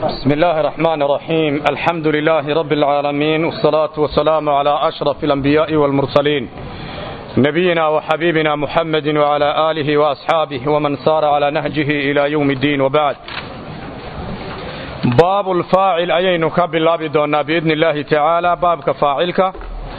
بسم الله الرحمن الرحيم الحمد لله رب العالمين والصلاة والسلام على أشرف الأنبياء والمرسلين نبينا وحبيبنا محمد وعلى آله وأصحابه ومن سار على نهجه إلى يوم الدين وبعد باب الفاعل أيين كبلا بدونا بإذن الله تعالى باب كفاعلك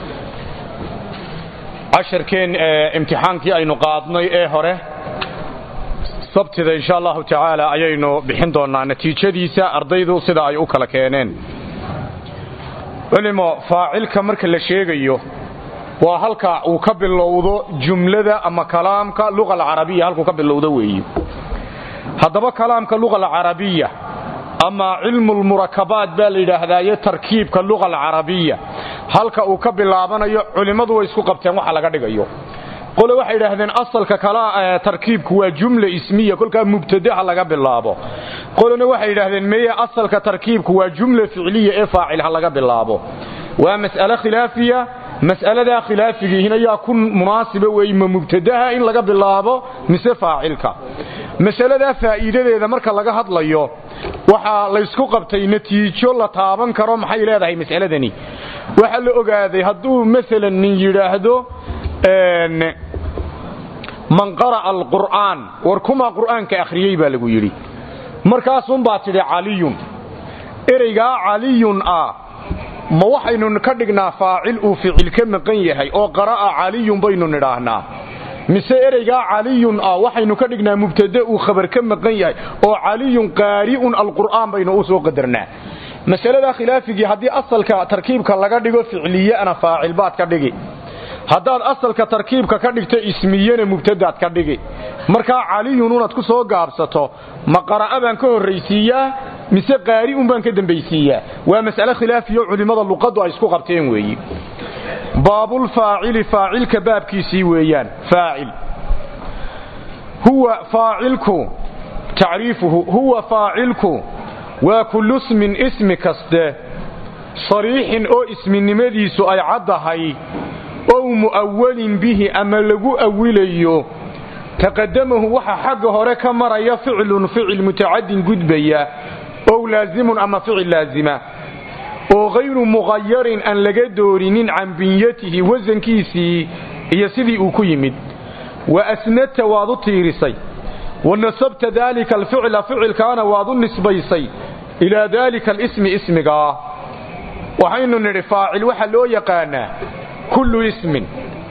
عشر كين امتحانك أي نقاطني إيه هره sabtida insha allahu tacaala ayaynu bixin doonaa natiijadiisa ardaydu sida ay u kala keeneen culimo faacilka marka la sheegayo waa halka uu ka bilowdo jumlada ama kalaamka luqa alcarabiya halkuu ka bilowdo weeye haddaba kalaamka luqa alcarabiya ama cilmu lmurakabaat baa la yidhaahdaaye tarkiibka luqa alcarabiya halka uu ka bilaabanayo culimmadu way isku qabteen waxa laga dhigayo qole waxay idhaahdeen asalka kala tarkiibku waa jumla ismiya kolkaa mubtadaha laga bilaabo qolena waxay yidhaahdeen meye asalka tarkiibku waa jumla ficliya ee faacil ha laga bilaabo waa mas'ale khilaafiya mas'aladaa khilaafigiihina yaa ku munaasiba weeye ma mubtadaha in laga bilaabo mise faacilka masaladaa faa'iidadeeda marka laga hadlayo waxaa laysku qabtay natiijo la taaban karo maxay leedahay mas'aladani waxaa la ogaaday hadduu maalan nin yidhaahdo man qara'a alqur'aan war kumaa qur'aanka akhriyey baa lagu yidhi markaasunbaa tidhi caliyun ereygaa caliyun ah ma waxaynu ka dhignaa faacil uu ficil ka maqan yahay oo qara'a caliyun baynu nidhaahnaa mise ereygaa caliyun ah waxaynu ka dhignaa mubtade uu khabar ka maqan yahay oo caliyun qaari'un alqur'aan baynu u soo qadarnaa masaladaa khilaafigii haddii asalka tarkiibka laga dhigo ficliyana faacil baad ka dhigi haddaad asalka tarkiibka ka dhigto ismiyena mubtadaad ka dhigi markaa caliyun unaad ku soo gaabsato ma qara'a baan ka horraysiiyaa mise qaari'un baan ka dambaysiiyaa waa mas'ale khilaafiyo culimmada luqaddu ay isku qabteen weeyi baabulfaacili faacilka baabkiisii weeyaan faacil huwa faacilku tacriifuhu huwa faacilku waa kullu smin ismi kaste sariixin oo isminimadiisu ay caddahay ow mu'awalin bihi ama lagu awilayo taqadamahu waxa xagga hore ka maraya ficlun ficil mutacadin gudbaya ow laazimun ama ficil laazima oo hayru muqayarin aan laga doorinin can binyatihi wasankiisii iyo sidii uu ku yimid wa asnadta waad u tiirisay wa nasabta daalika alficla ficilkaana waad u nisbaysay ilaa daalika alismi ismigaa waxaynu nidhi faacil waxaa loo yaqaanaa kullu ismin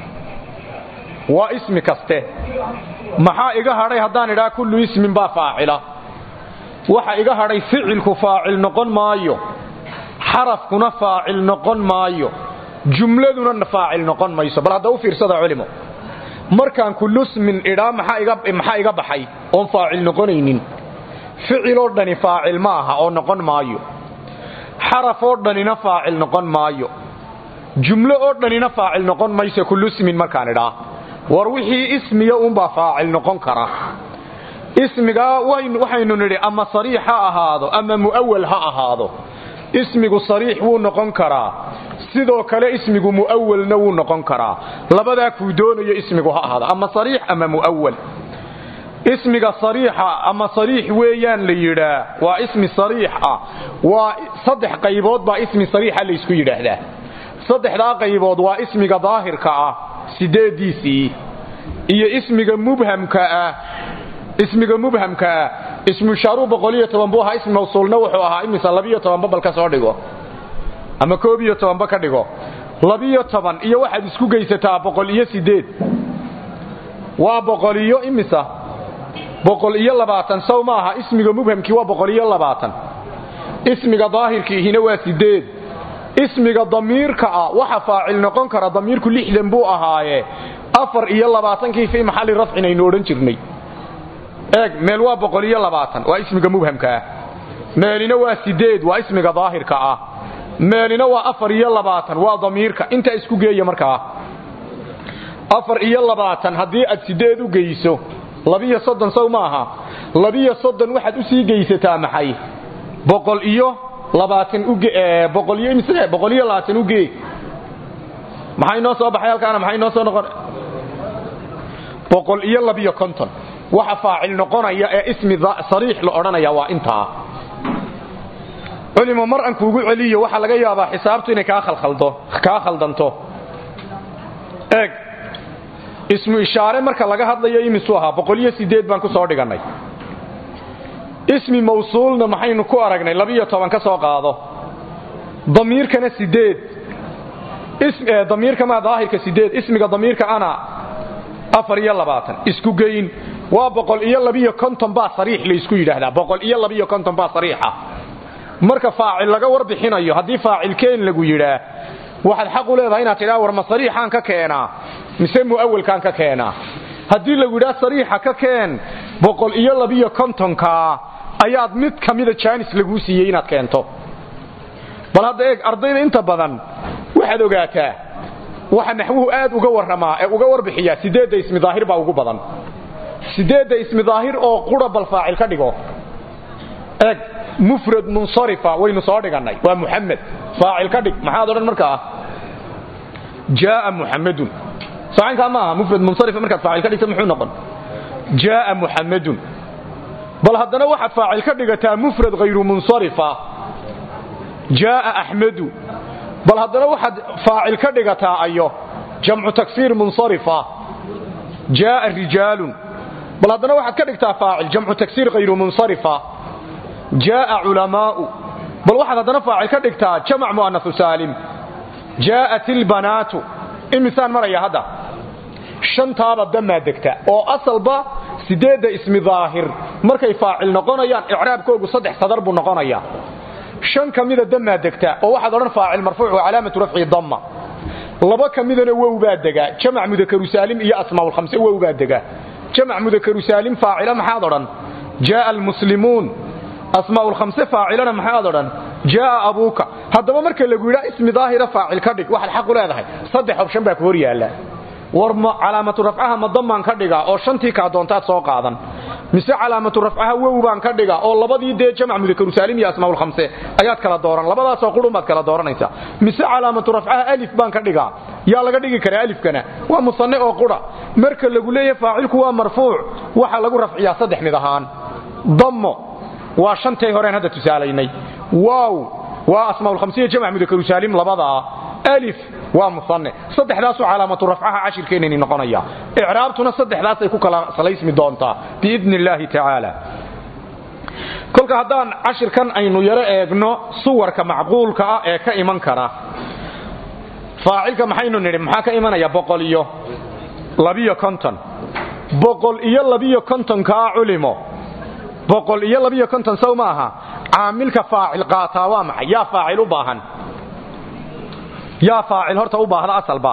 waa ismi kaste maxaa iga hadhay haddaan idhaa kullu ismin baa faacila waxa iga hadhay ficilku faacil noqon maayo xarafkuna faacil noqon maayo jumladuna faacil noqon mayso bal hadda u fiirsada culimo markaan kullu ismin idhaa maxaa iga baxay oon faacil noqonaynin ficiloo dhani faacil ma aha oo noqon maayo xarafoo dhanina faacil noqon maayo jumlo oo dhanina faacil noqon mayso kullu ismin markaan idhaa war wixii ismiya uunbaa faacil noqon kara ismigaa waxaynu nidhi ama sariix ha ahaado ama mu'awal ha ahaado ismigu sariix wuu noqon karaa sidoo kale ismigu mu'awalna wuu noqon karaa labadaa kuu doonayo ismigu ha ahaado ama sariix ama mu'awal ismiga sariixa ama sariix weeyaan la yidhaa waa ismi sariix ah waa saddex qaybood baa ismi sariixa laysku yidhaahdaa saddexdaa qaybood waa ismiga daahirka ah sideediisii iyo ismiga mubhamka ah ismiga mubhamka ah ismu shaaru boqoliyo toban buu ahaa ismi mawsuulna wuxuu ahaa imisa labiyo tobanba bal ka soo dhigo ama koob iyo tobanba ka dhigo labiyo toban iyo waxaad isku geysataa boqol iyo sideed waa boqol iyo imisa boqol iyo labaatan sow ma aha ismiga mubhamkii waa boqol iyo labaatan ismiga daahirkiihina waa sideed ismiga damiirka ah waxa faacil noqon kara damiirku lixdan buu ahaaye afar iyo labaatankii fii maxalli rafcin aynu odhan jirnay eeg meel waa boqol iyo labaatan waa ismiga mubhamka ah meelina waa sideed waa ismiga daahirka ah meelina waa afar iyo labaatan waa damiirka intaa isku geeya markaa afar iyo labaatan haddii aad sideed u geyso labiyo soddon sow maaha labiyo soddon waxaad usii geysataa maxay boqol iyo boqol iyo labaatan ugee maxay noo soo baxay halkaana maxay noo soo noqon boqol iyo labiyo konton waxa faacil noqonaya ee ismi sariix la odhanaya waa intaa culimo mar aan kuugu celiyo waxaa laga yaabaa xisaabtu inay kaa khaldanto eeg ismu ishaare marka laga hadlayo imisuu ahaa boqoliyo sideed baan ku soo dhigannay ismi mawsuulna maxaynu ku aragnay labiyo toban ka soo qaado damiirkana sideed damiirka maa daahirka sideed ismiga damiirka ana afar iyo labaatan isku geyn waa boqol iyo labiyo konton baa sariix laysku yidhaahdaa boqol iyo labiyo konton baa sariixa marka faacil laga warbixinayo haddii faacilkeen lagu yidhaa waxaad xaq u leedahay inaad tidhaa war ma sariixaan ka keenaa mise mu'awalkaan ka keenaa haddii lagu yidhaa sariixa ka keen boqol iyo labiyo kontonkaa ayaad mid ka mida jaanis laguu siiyey inaad keento bal hadda eeg ardayda inta badan waxaad ogaataa waxa naxwuhu aad uga warramaa ee uga warbixiyaa sideedda ismi daahir baa ugu badan sideedda ismi daahir oo qura bal faacil ka dhigo eeg mufrad munsarifa waynu soo dhigannay waa muxamed faacil ka dhig maxaad odhan markaa jaaa muxamedun saacankaa ma aha mufrad munsarifa markaad faacil ka dhigta muxuu noqon jaaa muxamedun bal haddana waxaad faacil ka dhigataa mufrad hayru munsarifa jaaa axmedu bal haddana waxaad faacil ka dhigataa ayo jamcu taksiir munsarifa jaaa rijaalun bal haddana waxaad ka dhigtaa faacil jamcu taksiir hayru munsarifa jaaa culamaau bal waxaad haddana faacil ka dhigtaa jamac mu'anasu saalim jaa'at ilbanaatu imisaan maraya hadda shantaaba damaa degta oo asalba sideedda ismi daahir markay faacil noqonayaan icraabkoogu saddex sadar buu noqonayaa shan ka mida damaa degta oo waxaad odhan faacil marfuuc wa calaamatu rafci damma laba ka midana wow baa degaa jamac mudakaru saalim iyo asmaa'ulkhamse wow baa degaa jamac mudakaru saalim faacila maxaad odhan jaaa almuslimuun asmaa'ulkhamse faacilana maxaad odhan jaaa abuuka haddaba marka lagu yidhaa ismi daahira faacil ka dhig waxaad xaq u leedahay saddex opshan baa ku hor yaalla war ma calaamatu rafcaha ma dammaan ka dhigaa oo shantii kaa doontaad soo qaadan mise calaamatu rafcaha wow baan ka dhiga oo labadii dee jamac mudakaru saalim iyo asmaa'ulkhamse ayaad kala dooran labadaasoo qurun baad kala dooranaysaa mise calaamatu rafcaha alif baan ka dhigaa yaa laga dhigi karaa alifkana waa musanne oo qura marka lagu leeyahay faacilku waa marfuuc waxaa lagu rafciyaa saddex mid ahaan dammo waa shantay horeen hadda tusaalaynay waaw waa asmaa'ulkhamsiya jamac mudakaru saalim labadaa alif waa musanne saddexdaasuu calaamatu rafcaha cashirkeenani noqonaya icraabtuna saddexdaasay ku kala salaysmi doontaa biidni illaahi tacaala kolka haddaan cashirkan aynu yaro eegno suwarka macquulka ah ee ka iman kara faacilka maxaynu nidhi maxaa ka imanaya boqol iyo labiyo konton boqol iyo labiyo kontonkaa culimo boqol iyo labiyo konton sow ma aha caamilka faacil qaataa waa maxay yaa faacil u baahan yaa faacil horta u baahda asalba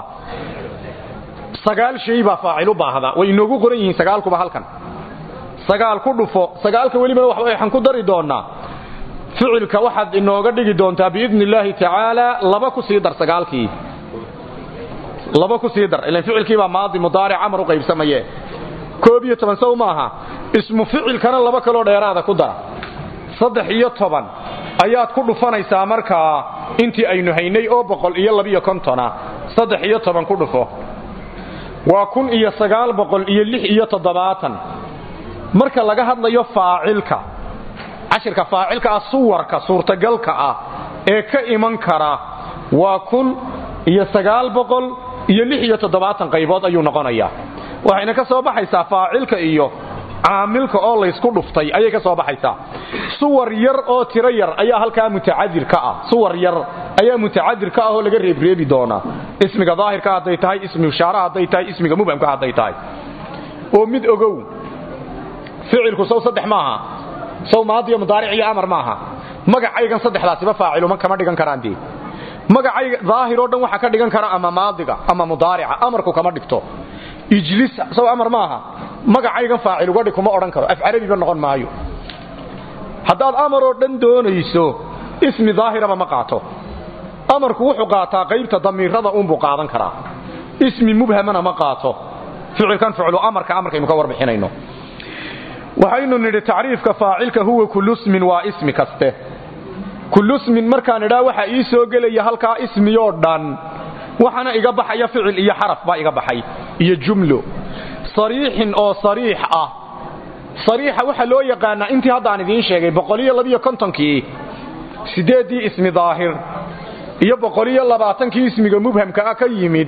sagaal shay baa faacil u baahda way inoogu qoran yihiin sagaalkuba halkan sagaal ku dhufo sagaalka welibana waxaan ku dari doonaa ficilka waxaad inooga dhigi doontaa biidni illaahi tacaala laba ku sii dar sagaalkii laba ku sii dar ilan ficilkiibaa maadi mudaaric amar u qaybsamaye koob iyo toban sow maaha ismu ficilkana laba kaloo dheeraada ku dara saddex iyo toban ayaad ku dhufanaysaa markaa intii aynu haynay oo boqol iyo labiyo kontona saddex iyo toban ku dhufo waa kun iyo sagaal boqol iyo lix iyo toddobaatan marka laga hadlayo faacilka cashirka faacilka ah suwarka suurtagalka ah ee ka iman kara waa kun iyo sagaal boqol iyo lix iyo toddobaatan qaybood ayuu noqonayaa waxayna ka soo baxaysaa faacilka iyo caamilka oo laysku dhuftay ayay ka soo baxaysaa suwar yar oo tiro yar ayaa halkaa mutacadir ka ah suwar yar ayaa mutacadir ka ah oo laga reebreebi doonaa ismiga daahirka hadday tahay ismi ishaara hadday tahay ismiga mubhamka hadday tahay oo mid ogow ficilku sow saddex maaha sow maadiyo mudaaric iyo amar maaha magacaygan saddexdaasiba faaciluman kama dhigan karaan dee magacayga daahiroo dhan waxaa ka dhigan kara ama maadiga ama mudaarica amarku kama dhigto ijlis sow amar maaha magacaygan faacil uga dhig kuma odhan karo af carabiba noqon maayo haddaad amaroo dhan doonayso ismi daahiraba ma qaato amarku wuxuu qaataa qaybta damiirada uunbuu qaadan karaa ismi mubhamana ma qaato ficilkan ficlu amarka amarkaynu ka warbixinayno waxaynu nidhi tacriifka faacilka huwa kulusmin waa ismi kaste kulusmin markaan idhaa waxaa ii soo gelaya halkaa ismiyoo dhan waxaana iga baxaya ficil iyo xaraf baa iga baxay iyo jumlo sariixin oo sariix ah sariixa waxaa loo yaqaanaa intii haddaan idiin sheegay boqoliyo labiyo kontonkii siddeeddii ismi daahir iyo boqoliyo labaatankii ismiga mubhamka ah ka yimid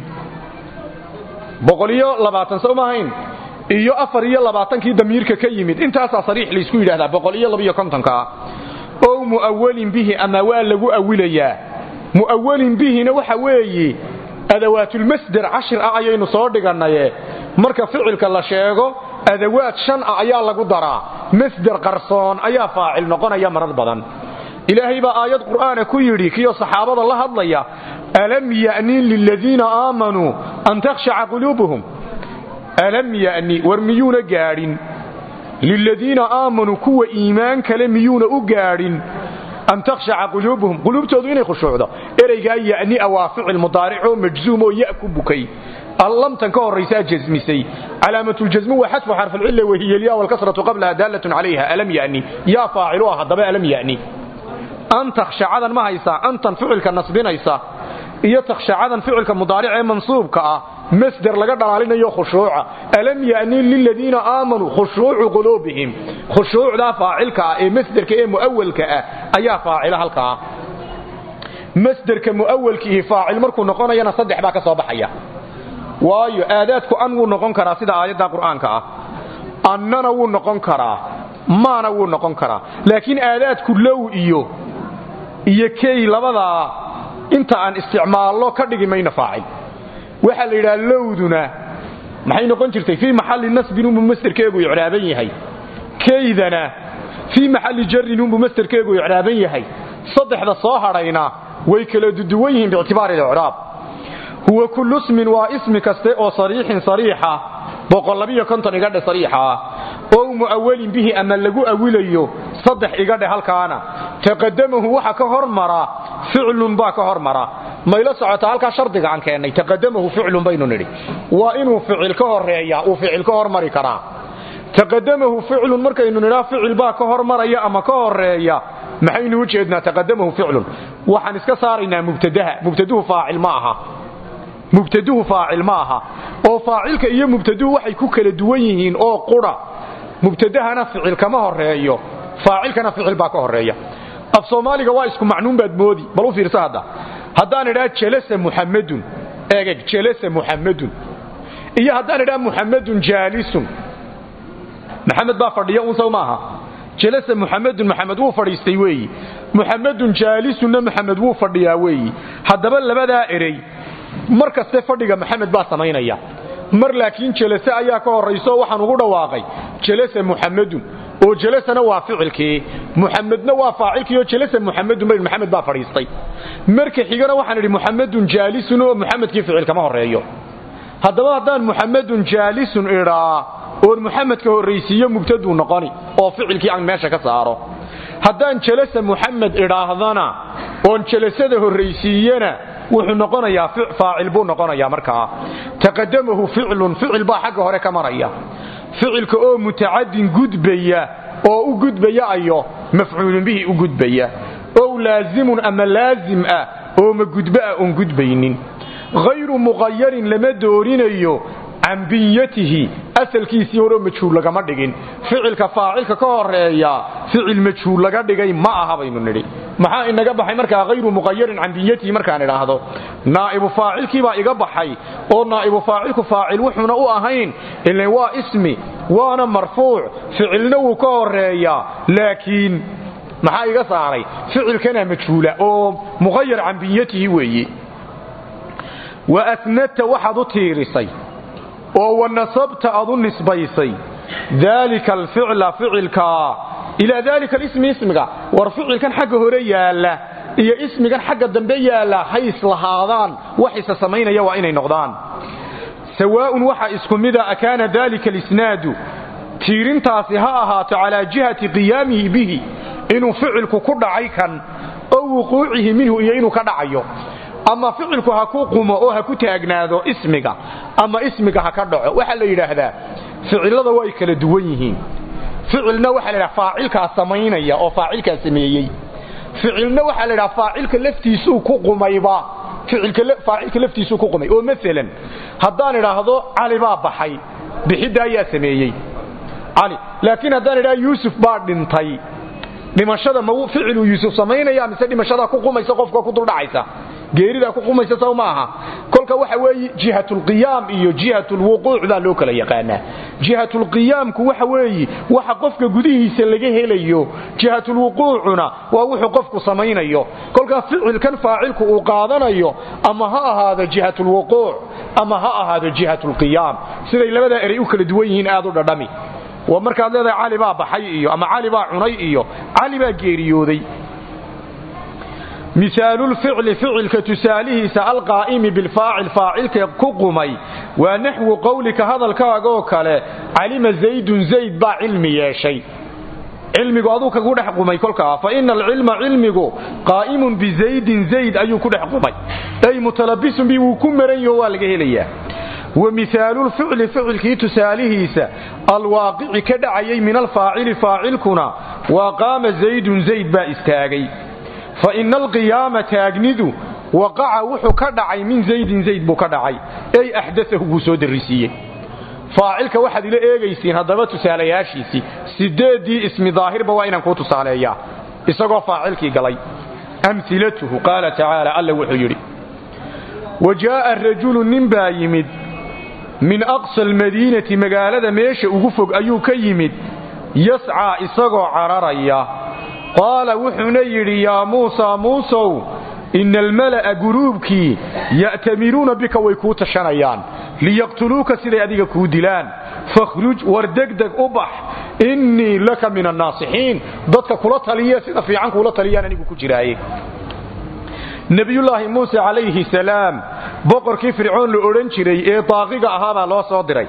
boqoliyo labaatan soo maahayn iyo afar iyo labaatankii damiirka ka yimid intaasaa sariix laysku yidhahdaa boqol iyo labiyo kontonkaa ow mu'awalin bihi ama waa lagu awilayaa mu'awalin bihina waxa weeye adawaatulmasder cashir ah ayaynu soo dhigannaye marka ficilka la sheego adawaad shan ah ayaa lagu daraa masder qarsoon ayaa faacil noqonaya marar badan ilaahay baa aayad qur'aana ku yidhi kiyo saxaabada la hadlaya alam ya'ni liladiina aamanuu an takhshaca quluubuhum alam ya'ni war miyuuna gaadhin liladiina aamanuu kuwa iimaan kale miyuuna u gaadhin an takhshaca quluubuhum quluubtoodu inay khushuucdo ereygaa ya'nia waa ficil mudaaricoo majzuum oo ya ku bukay allamtan ka horraysaa jasmisay calaamatuljasmu waa xadfu xarfilcilla wahiyalya walkasratu qablaha daalatun calayha alam yani yaa faacilu ah haddaba alam yani an takhshacadan ma haysaa antan ficilka nasbinaysa iyo takhshacadan ficilka mudaaric ee mansuubka ah masder laga dhalaalinayo khushuuca alam yani liladiina aamanuu khushuucu quluubihim khushuucdaa faacilka ah ee masderka ee mu'awalka ah ayaa faacila halkaa masderka mu'awalkiihi faacil markuu noqonayana saddex baa ka soo baxaya waayo aadaadku an wuu noqon karaa sida aayadda qur'aanka ah annana wuu noqon karaa maana wuu noqon karaa laakiin aadaadku low iyo iyo key labadaa inta aan isticmaallo ka dhigi mayno faacil waxaa la yidhaha lowduna maxay noqon jirtay fii maxalli nasbin unbuu masderkeegu icraaban yahay keydana fii maxalli jarrin unbuu masderkeegu icraaban yahay saddexda soo hadhayna way kala duduwan yihiin biictibaari licraab huwa kullu smin waa ismi kaste oo sariixin sariixa boqollabiyo konton igadhe sariixa ah ow mu'awalin bihi ama lagu awilayo saddex igadhe halkaana taqadamahu waxa ka hormara ficlun baa ka hormara mayla socota halkaa shardiga aan keennay taqadamahu ficlun baynu nidhi waa inuu ficil ka horeeya uu ficil ka hormari karaa taqadamahu ficlun markaynu nidhaa ficil baa ka hormaraya ama ka horeeya maxaynu u jeednaa taqadamahu ficlun waxaan iska saaraynaa mubtadaha mubtaduhu faacil ma aha mubtaduhu faacil ma aha oo faacilka iyo mubtaduhu waxay ku kala duwan yihiin oo qura mubtadahana ficil kama horeeyo faacilkana ficil baa ka horeeya af soomaaliga waa isku macnuun baad moodi bal u fiirsa hadda haddaan idhaa jalasa muxammadun eegeg jalasa muxammadun iyo haddaan idhaa muxammadun jaalisun maxamed baa fadhiya un sow maaha jalasa muxamedun maxamed wuu fadhiistay weeyi muxamedun jaalisunna maxamed wuu fadhiyaa weeyi haddaba labadaa erey mar kaste fadhiga maxamed baa samaynaya mar laakiin jalase ayaa ka horrayso waxaan ugu dhawaaqay jalasa muxamedun oo jalasana waa ficilkii muxamedna waa faacilkii oo jalasa muxamedun bayn maxamed baa fadhiistay marka xigana waxaan idhi muxamedun jaalisun oo muxamedkii ficil kama horreeyo haddaba haddaan muxamedun jaalisun idhaa oon muxamedka horraysiiyo mubtaduu noqoni oo ficilkii aan meesha ka saaro haddaan jalasa muxamed idhaahdana oon jalasada horraysiiyana wuxuu noqonayaa faacil buu noqonayaa markaa taqadamahu ficlun ficil baa xagga hore ka maraya ficilka oo mutacadin gudbaya oo u gudbaya ayo mafcuulun bihi u gudbaya ow laazimun ama laazim ah oo ma gudbo ah oon gudbaynin hayru muqayarin lama doorinayo can binyatihi asalkiisii horeo majhuul lagama dhigin ficilka faacilka ka horeeya ficil majhuul laga dhigay ma aha baynu nidhi maxaa inaga baxay markaa hayru muqayarin can binyatihi markaan idhaahdo naa'ibu faacilkiibaa iga baxay oo naa'ibu faacilku faacil wuxuuna u ahayn ilan waa ismi waana marfuuc ficilna wuu ka horeeyaa laakiin maxaa iga saaray ficilkana majhuula oo muqayar can binyatihi weeye wa asnadta waxaad u tiirisay oo wanasabta aad u nisbaysay daalika alficla ficilka ilaa daalika alismi ismiga war ficilkan xagga hore yaalla iyo ismigan xagga dambe yaalla hay islahaadaan wax isa samaynaya waa inay noqdaan sawaa'un waxa isku mida akaana daalika alisnaadu tiirintaasi ha ahaato calaa jihati qiyaamihi bihi inuu ficilku ku dhacay kan oo wuquucihi minhu iyo inuu ka dhacayo ama ficilku ha ku qumo oo ha ku taagnaado ismiga ama ismiga ha ka dhaco waxaa la yidhaahdaa ficilada way kala duwan yihiin ficilna waxaa la yidhaha faacilkaa samaynaya oo faacilkaa sameeyey ficilna waxaa la yidhaha faacilka laftiisuu ku qumayba faacilka laftiisuu ku qumay oo maalan haddaan idhaahdo cali baa baxay bixidda ayaa sameeyey cali laakiin haddaan idhaha yuusuf baa dhintay dhimashada ma ficiluu yuusuf samaynaya mise dhimashadaa ku qumaysa qofka ku duldhacaysa geeridaa ku qumaysa sow ma aha kolka waxa weeye jihatulqiyaam iyo jihatulwuquuc baa loo kala yaqaanaa jihatulqiyaamku waxa weeye waxa qofka gudihiisa laga helayo jihatulwuquucuna waa wuxuu qofku samaynayo kolkaa ficilkan faacilku uu qaadanayo ama ha ahaado jihatulwuquuc ama ha ahaado jihatulqiyaam siday labadaa erey u kala duwan yihiin aad u dhadhami waa markaad leedahay cali baa baxay iyo ama cali baa cunay iyo cali baa geeriyooday misaalulficli ficilka tusaalihiisa alqaa'imi bilfaacil faacilka ku qumay waa naxwu qowlika hadalkaagaoo kale calima zaydun zayd baa cilmi yeeshay cilmigu aduu kagu dhex qumay kolkaa fa ina alcilma cilmigu qaa'imun bizaydin zayd ayuu ku dhex qumay ay mutalabisun bi wuu ku maran yaho waa laga helayaa wa mihaalulficli ficilkii tusaalihiisa alwaaqici ka dhacayay min alfaacili faacilkuna waa qaama zaydun zayd baa istaagay fa ina alqiyaama taagnidu waqaca wuxuu ka dhacay min zaydin zayd buu ka dhacay ey axdaahu buu soo darisiiyey faacilka waxaad ila eegaysiin haddaba tusaalayaashiisii sideeddii ismi daahirba waa inaan kuu tusaaleeyaa isagoo faacilkii galay amilatuhu qaala tacaala alla wuxuu yidhi wa jaa'a rajulu nin baa yimid min aqsa almadiinati magaalada meesha ugu fog ayuu ka yimid yascaa isagoo cararaya qaala wuxuuna yidhi yaa muusaa muusow ina almala'a guruubkii ya'tamiruuna bika way kuu tashanayaan liyaqtuluuka siday adiga kuu dilaan fakhruj war degdeg u bax innii laka min annaasixiin dadka kula taliya sida fiican kuula taliyaan anigu ku jiraaye nebiyullaahi muuse calayhi salaam boqorkii fircoon la odhan jiray ee daaqiga ahaabaa loo soo diray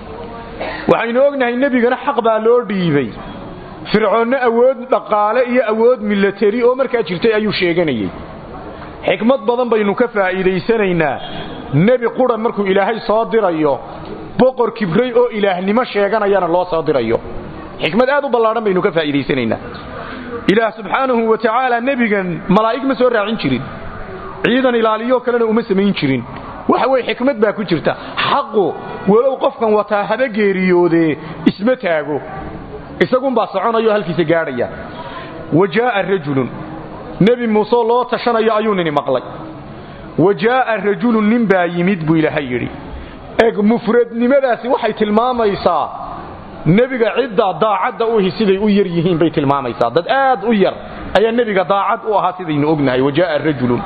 waxaynu ognahay nebigana xaq baa loo dhiibay fircoonno awood dhaqaale iyo awood milateri oo markaa jirtay ayuu sheeganayey xikmad badan baynu ka faa'iidaysanaynaa nebi qura markuu ilaahay soo dirayo boqor kibray oo ilaahnimo sheeganayana loo soo dirayo xikmad aad u ballaadhan baynu ka faa'iidaysanaynaa ilaah subxaanahu wa tacaala nebigan malaa'ig ma soo raacin jirin ciidan ilaaliyo kalena uma samayn jirin waxa weye xikmad baa ku jirta xaqu walow qofkan wataa haba geeriyoodee isma taago isagunbaa soconayo halkiisa gaadhaya wa jaa'a rajulun nebi muuse loo tashanayo ayuu nini maqlay wa jaa'a rajulun nin baa yimid buu ilaahay yidhi eg mufradnimadaasi waxay tilmaamaysaa nebiga cidda daacadda uhi siday u yar yihiin bay tilmaamaysaa dad aad u yar ayaa nebiga daacad u ahaa sidaynu ognahay wa jaa'a rajulun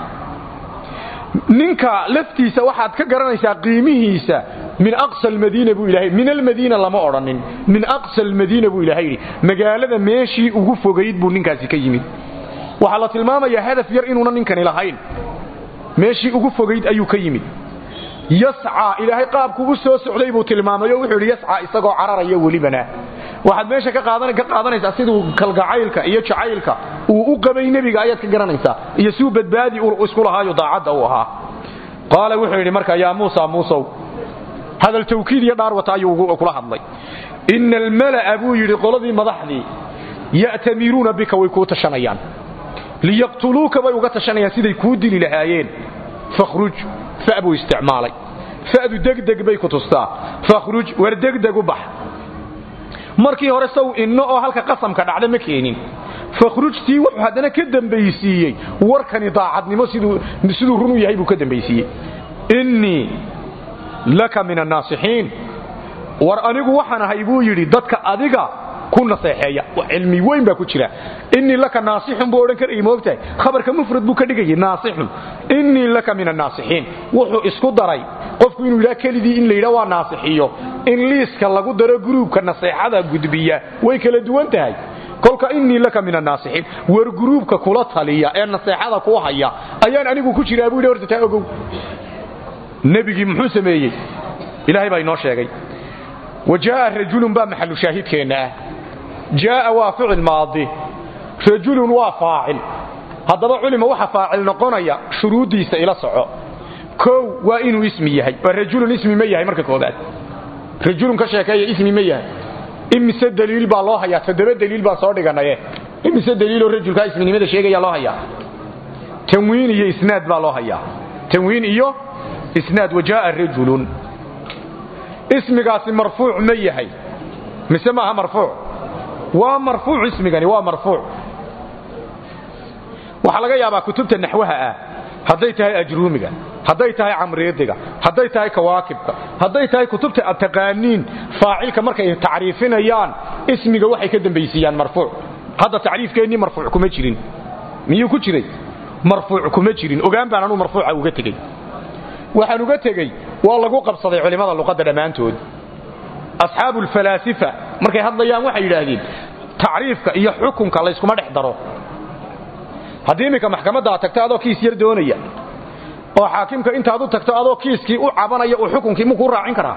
ninka laftiisa waxaad ka garanaysaa qiimihiisa min aqsa almadiina buu ilahay min almadiina lama odhanin min aqsa almadiina buu ilahay yidhi magaalada meeshii ugu fogayd buu ninkaasi ka yimid waxaa la tilmaamayaa hadaf yar inuuna ninkani lahayn meeshii ugu fogayd ayuu ka yimid yascaa ilaahay qaabku u soo socday buu tilmaamay oo wuxuu yidhi yascaa isagoo cararaya welibana waxaad meesha ka qaadanaysaa siduu kalgacaylka iyo jacaylka uu u qabay nebiga ayaad ka garanaysaa iyo siuu badbaadi isku lahaayo daacadda u ahaa qaala wuxuu yidhi marka yaa muusa muusow hadal tawkiid iyo dhaar wata ayuu kula hadlay ina almala'a buu yidhi qoladii madaxdii ya'tamiruuna bika way kuu tashanayaan liyaqtuluuka bay uga tashanayaan siday kuu dili lahaayeen fakhruj fa buu isticmaalay fa'du degdeg bay ku tustaa fakhruj war degdeg u bax markii hore saw inno oo halka qasamka dhacda ma keenin fakhrujtii wuxuu haddana ka dambaysiiyey warkani daacadnimo siduu run u yahay buu ka dambaysiiyey innii laka min annaasixiin war anigu waxaan ahay buu yidhi dadka adiga ku naseexeeya cilmi weyn baa ku jira innii laka naasixun buu odhan karayay moogtahay khabarka mufrad buu ka dhigayay naasixun innii laka min annaasixiin wuxuu isku daray qofku inuu yidhaha kelidii in la yidhaha waa naasixiyo in liiska lagu daro gruubka naseexada gudbiya way kala duwan tahay kolka innii laka min annaasixiin war gruubka kula taliya ee naseexada ku haya ayaan anigu ku jiraa buu yidhi horta taa ogow nebigii muxuu sameeyey ilaahay baa inoo sheegay wa jaa'a rajulun baa maxalu shaahidkeenna ah jaa'a waa ficil maadi rajulun waa faacil haddaba culima waxa faacil noqonaya shuruuddiisa ila soco kow waa inuu ismi yahay waa rajulun ismi ma yahay marka koobaad rajulun ka sheekeeya ismi ma yahay imise daliil baa loo hayaa toddoba daliil baan soo dhiganaye imise daliiloo rajulkaa isminimada sheegaya loo hayaa tanwiin iyo isnaad baa loo hayaa tanwiin iyo isnaad wajaa'a rajulun ismigaasi marfuuc ma yahay mise maaha marfuuc waa marfuuc ismigani waa marfuuc waxaa laga yaabaa kutubta naxwaha ah hadday tahay ajruumiga hadday tahay camriidiga hadday tahay kawaakibka hadday tahay kutubta ad taqaaniin faacilka markay tacriifinayaan ismiga waxay ka dambaysiiyaan marfuuc hadda tacriifkeennii marfuuc kuma jirin miyuu ku jiray marfuuc kuma jirin ogaan baan anuu marfuuca uga tegey waxaan uga tegey waa lagu qabsaday culimmada luqadda dhammaantood asxaabu alfalaasifa markay hadlayaan waxay yidhaahdeen tacriifka iyo xukunka layskuma dhex daro haddii iminka maxkamadda aad tagto adoo kiis yar doonaya oo xaakimka intaad u tagto adoo kiiskii u cabanaya uu xukunkii muu kuu raacin karaa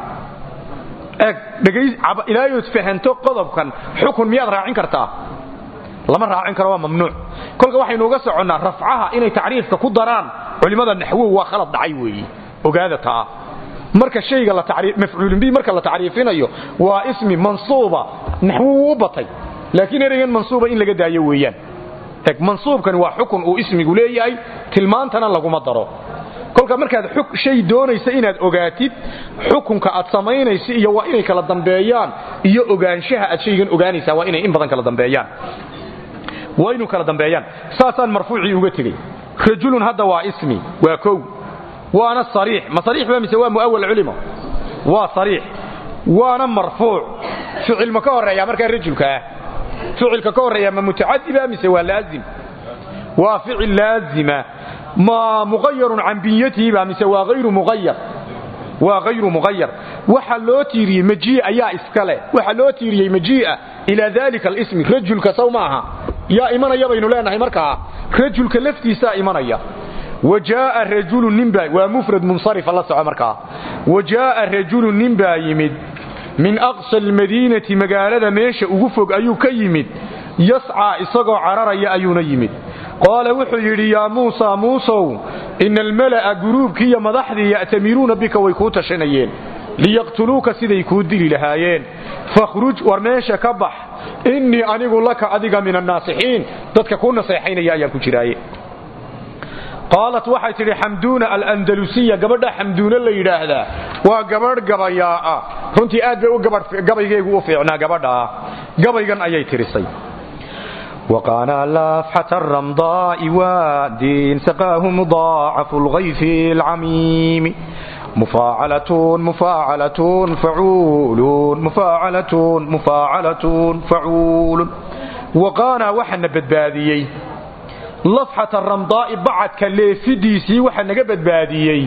eeg ilaayood fahanto qodobkan xukun miyaad raacin kartaa lama raacin karo waa mamnuuc kolka waxaynu uga soconnaa rafcaha inay tacriifka ku daraan culimmada naxwow waa khalad dhacay weeye ogaada taa marka shayga mafcuulin bi marka la tacriifinayo waa ismi mansuuba naxwow u batay laakiin ereygan mansuuba in laga daayo weeyaan eg mansuubkani waa xukun uu ismigu leeyahay tilmaantana laguma daro kolka markaad shay doonaysa inaad ogaatid xukunka aad samaynaysa iyo waa inay kala dambeeyaan iyo ogaanshaha aad shaygan ogaanaysaa waa inay in badan kala dambeeyaan waa inu kala dambeeyaan saasaan marfuucii uga tegey rajulun hadda waa ismi waa kow waana sariix ma sariix ba mise waa muawal culimo waa sariix waana marfuuc ficil ma ka horeeya markaa rajulka ah ficilka ka horeeya ma mutacadiba mise waa laazim waa ficil laazima ma muqayarun can biyatihiba mise waa ayru muayar waa hayru muqayar waxa loo tiiriyey majiia ayaa iskale waxa loo tiiriyey majiia ilaa dalika alismi rajulka saw maaha yaa imanaya baynu leenahay markaa rajulka laftiisaa imanaya wajaaa rajulu ninbaa waa mufrad munsarifa la soco markaa wajaaa rajulu nin baa yimid min aqsa almadiinati magaalada meesha ugu fog ayuu ka yimid yascaa isagoo cararaya ayuuna yimid qaala wuxuu yidhi yaa muusa muusow ina almala'a guruubkii iyo madaxdii ya'tamiruuna bika way kuu tashanayeen liyaqtuluuka siday kuu dili lahaayeen fakhruj war meesha ka bax innii anigu laka adiga min annaasixiin dadka kuu naseexaynaya ayaan ku jiraaye qaalat waxay tidhi xamduuna alandalusiya gabadha xamduuna la yidhaahdaa waa gabadh gabayaa'a runtii aad bay gabaygeegu u fiicnaa gabadhaa gabaygan ayay tirisay وقانا لافحة الرمضاء واد سقاه مضاعف الغيث العميم مفاعلة مفاعلة فعول مفاعلة مفاعلة فعول وقانا وحن بدباديي لفحة الرمضاء بعد كليفديسي وحن بدباديي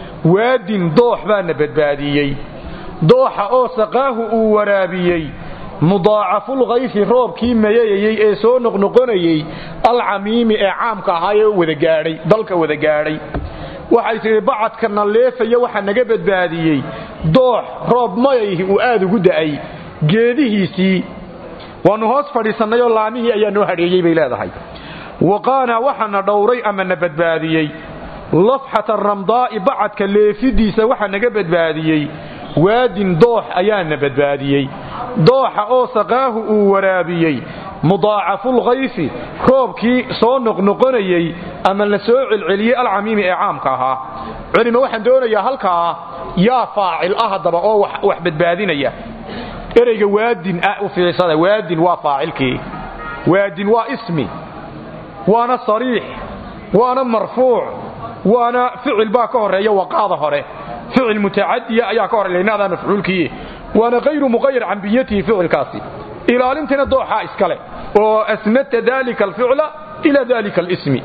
واد ضوح بان بدباديي ضوح او سقاه او ورابيي mudaacafulkayfi roobkii mayayayey ee soo noqnoqonayey alcamiimi ee caamka ahaayee wada gaadhay dalka wada gaadhay waxay tidhi bacadkana leefaya waxa naga badbaadiyey doox roob mayayhi uu aad ugu da'ay geedihiisii waannu hoos fadhiisannayoo laamihii ayaa noo hadheeyey bay leedahay waqaanaa waxana dhowray ama na badbaadiyey lafxata ramdaa'i bacadka leefidiisa waxa naga badbaadiyey waadin doox ayaana badbaadiyey dooxa oo saqaahu uu waraabiyey mudaacafulkayfi roobkii soo noqnoqonayey ama la soo celceliyey alcamiimi ee caamka ahaa culima waxaan doonayaa halkaa yaa faacil ah haddaba oo wax badbaadinaya ereyga waadin ah u fiirsada waadin waa faacilkii waadin waa ismi waana sariix waana marfuuc waana ficil baa ka horeeya waqaada hore ficil mutacadiya ayaa ka horeeya inaada mafcuulkii waana hayru muqayar can biyatihi ficilkaasi ilaalintina dooxaa iskale oo asnadta dalika alficla ila dalika alismi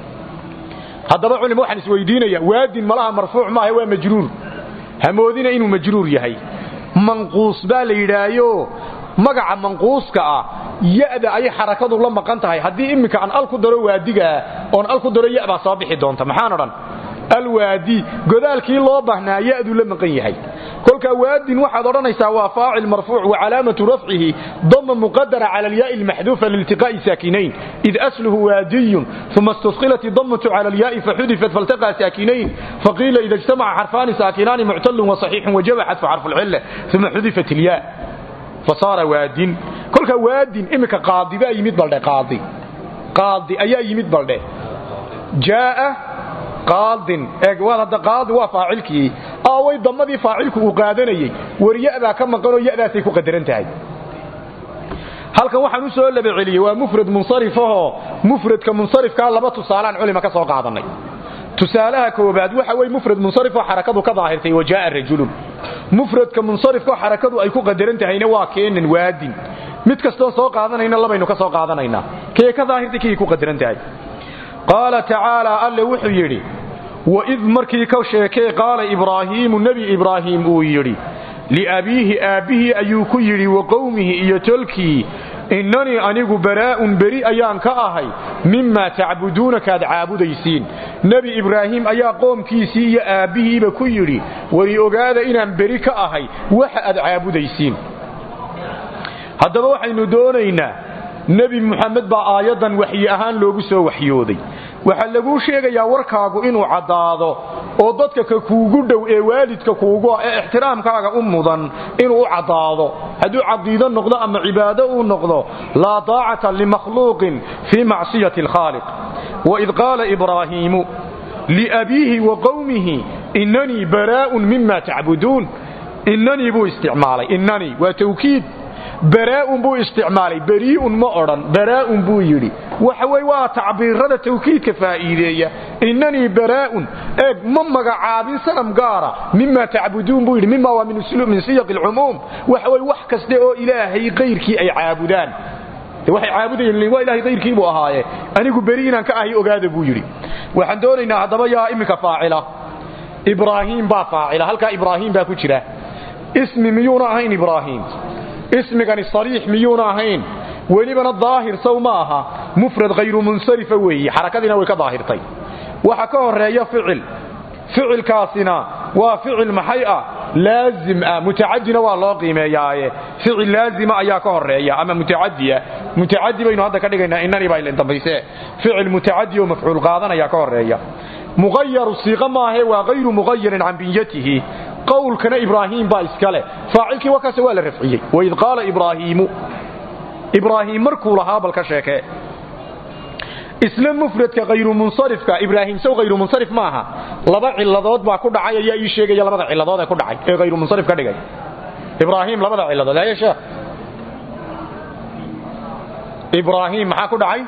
haddaba culim waxaan isweydiinaya waadin malaha marfuuc maaha waa majruur hamoodina inuu majruur yahay manquus baa la yidhaayo magaca manquuska ah ya'da ayay xarakadu la maqan tahay haddii iminka aan al ku daro waadigaa oon al ku daro ya baa soo bixi doonta maxaan odhan alwaadi godaalkii loo baahnaa ya'du la maqan yahay kolka waadin waxaad odhanaysaa waa faacil marfuuc wa calaamatu rafcihi dama muqadara cala alyaai almaxduufa liiltiqaa'i saakinayn id asluhu waadiyun uma istusqilat idamatu cala alyaai faxudifat faltaqaa saakinayn faqiila ida ijtamaca xarfaani saakinaani muctalun wasaxiixun wajaba xadfu xarfu lcilla uma xudifat ilyaa fasaara waadin kolka waadin iminka qaadi baa yimid baldhe qaadi qaadi ayaa yimid baldhe jaaa qaadin eeg waad hadda qaadi waa faacilkii aaway damadii faacilku uu qaadanayey war ya baa ka maqanoo yadaasay ku qadaran tahay halkan waxaan u soo laba celiyey waa mufrad munsarifahoo mufradka munsarifkaa laba tusaalaan culima ka soo qaadanay tusaalaha koobaad waxa wey mufrad munsarifoo xarakadu ka daahirtay wajaaa rajulun mufradka munsarifkoo xarakadu ay ku qadaran tahayna waa keenan waadin mid kastoon soo qaadanayna labaynu ka soo qaadanaynaa kee ka daahirtay kii ku qadaran tahay qaala tacaalaa alle wuxuu yidhi waid markii ka sheekee qaala ibraahiimu nebi ibraahim uu yidhi liabiihi aabbihii ayuu ku yidhi wa qowmihi iyo tolkii innanii anigu baraa'un beri ayaan ka ahay mimaa tacbuduuna kaad caabudaysiin nebi ibraahim ayaa qoomkiisii iyo aabbihiiba ku yidhi wari ogaada inaan beri ka ahay waxa aad caabudaysiin haddaba waxaynu doonaynaa nebi muxamed baa aayaddan waxyi ahaan loogu soo waxyooday waxaa laguu sheegayaa warkaagu inuu caddaado oo dadka ka kuugu dhow ee waalidka kuugu ah ee ixtiraamkaaga u mudan inuu u caddaado hadduu caqiido noqdo ama cibaado uu noqdo laa taacata limakhluuqin fii macsiyati alkhaaliq waid qaala ibraahiimu liabiihi wa qowmihi innanii baraa'un mima tacbuduun innanii buu isticmaalay innanii waa tawkiid baraa'un buu isticmaalay berii'un ma odhan baraa'un buu yidhi waxa wey waa tacbiirada tawkiidka faa'iideeya innanii baraa'un eeg ma magacaabin sanam gaara mima tacbuduun buu yidhi mima waa min siyaqi alcumuum waxa wey wax kaste oo ilaahay kayrkii ay caabudaan waxay caabudayeen waa ilahay kayrkii buu ahaaye anigu beri inaan ka ahay ogaada buu yidhi waxaan doonaynaa haddaba yaa iminka faacila ibraahiim baa faacila halkaa ibraahiim baa ku jira ismi miyuuna ahayn ibraahiim ismigani sariix miyuuna ahayn welibana daahir sow ma aha mufrad hayru munsarifa weeye xarakadiina way ka daahirtay waxa ka horeeya ficil ficilkaasina waa ficil maxay ah laazim ah mutacadina waa loo qiimeeyaaye ficil laazima ayaa ka horeeya ama mutacadiya mutacadi baynu hadda ka dhigaynaa inani baa ilin dambayse ficil mutacadi oo mafcuul qaadanaya ka horeeya muqayaru siiqa maahe waa hayru muqayarin can binyatihi qowlkana ibraahiim baa iska leh faacilkii wakaase waa la rafciyey waid qaala ibraahiimu ibraahiim markuu lahaa bal ka sheekee isla mufradka hayru munsarifka ibraahim sow hayru munsarif maaha laba ciladood baa ku dhacay ayaa ii sheegaya labada ciladood ee ku dhacay ee hayru munsarif ka dhigay ibraahim labada ciladood haye sheekh ibraahim maxaa ku dhacay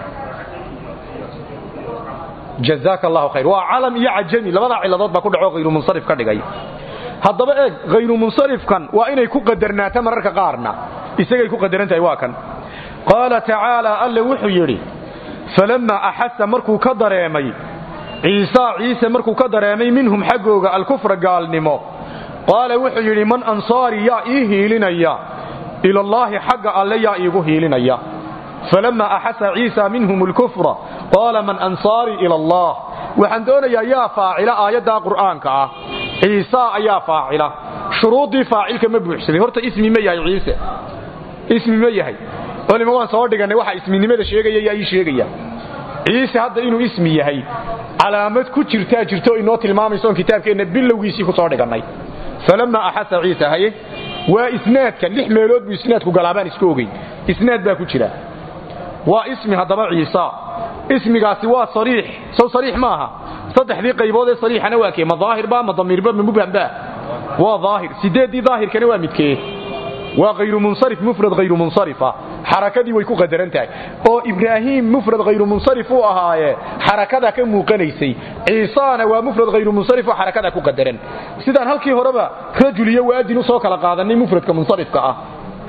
jazaaka allahu khayr waa calam iyo cajami labada ciladood baa ku dhaco hayru munsarif ka dhigay haddaba eeg hayru munsarifkan waa inay ku qadarnaato mararka qaarna isagay ku qadaran tahay waa kan qaala tacaalaa alle wuxuu yidhi falammaa axasa markuu ka dareemay ciisaa ciise markuu ka dareemay minhum xaggooga alkufra gaalnimo qaala wuxuu yidhi man ansaari yaa ii hiilinaya ilallaahi xagga alle yaa iigu hiilinaya falammaa axasa ciisa minhum alkufra qaala man ansaarii ila allah waxaan doonayaa yaa faacila aayaddaa qur'aanka ah ciisaa ayaa faacila shuruuddii faacilka ma buuxsamay horta ismi ma yahay ciise ismi ma yahay olima waan soo dhigannay waxa isminimada sheegaya yaa ii sheegaya ciise hadda inuu ismi yahay calaamad ku jirtaa jirto inoo tilmaamaysoon kitaabkeenna bilowgiisii ku soo dhigannay falammaa axasa ciisa haye waa isnaadka lix meelood buu isnaadku galaabaan isku ogeyn isnaad baa ku jira waa ismi haddaba ciisa ismigaasi waa sariix sow sariix maaha saddexdii qaybood ee sariixana waa kee ma daahirba ma damiirba ma mubhamba waa daahir sideeddii daahirkana waa midkee waa hayru munsarif mufrad hayru munsarifa xarakadii way ku qadaran tahay oo ibraahim mufrad hayru munsarif uu ahaaye xarakada ka muuqanaysay ciisaana waa mufrad hayru munsarif oo xarakada ku qadaran sidaan halkii horeba rajul iyo waadin u soo kala qaadanay mufradka munsarifka ah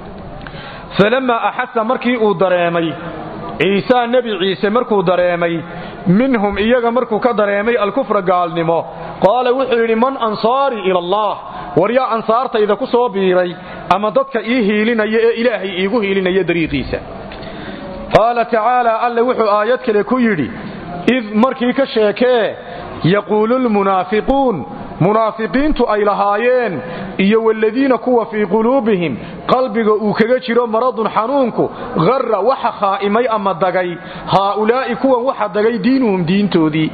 falammaa axasa markii uu dareemay ciisaa nebi ciise markuu dareemay minhum iyaga markuu ka dareemay alkufra gaalnimo qaala wuxuu yidhi man ansaarii ila allah war yaa ansaartayda ku soo biiray ama dadka ii hiilinaya ee ilaahay iigu hiilinaya dariiqiisa qaala tacaalaa alle wuxuu aayad kale ku yidhi id markii ka sheekee yaquulu lmunaafiquun munaafiqiintu ay lahaayeen iyo waladiina kuwa fii quluubihim qalbiga uu kaga jiro maradun xanuunku harra waxa khaa'imay ama dagay haaulaa'i kuwan waxa dagay diinuhum diintoodii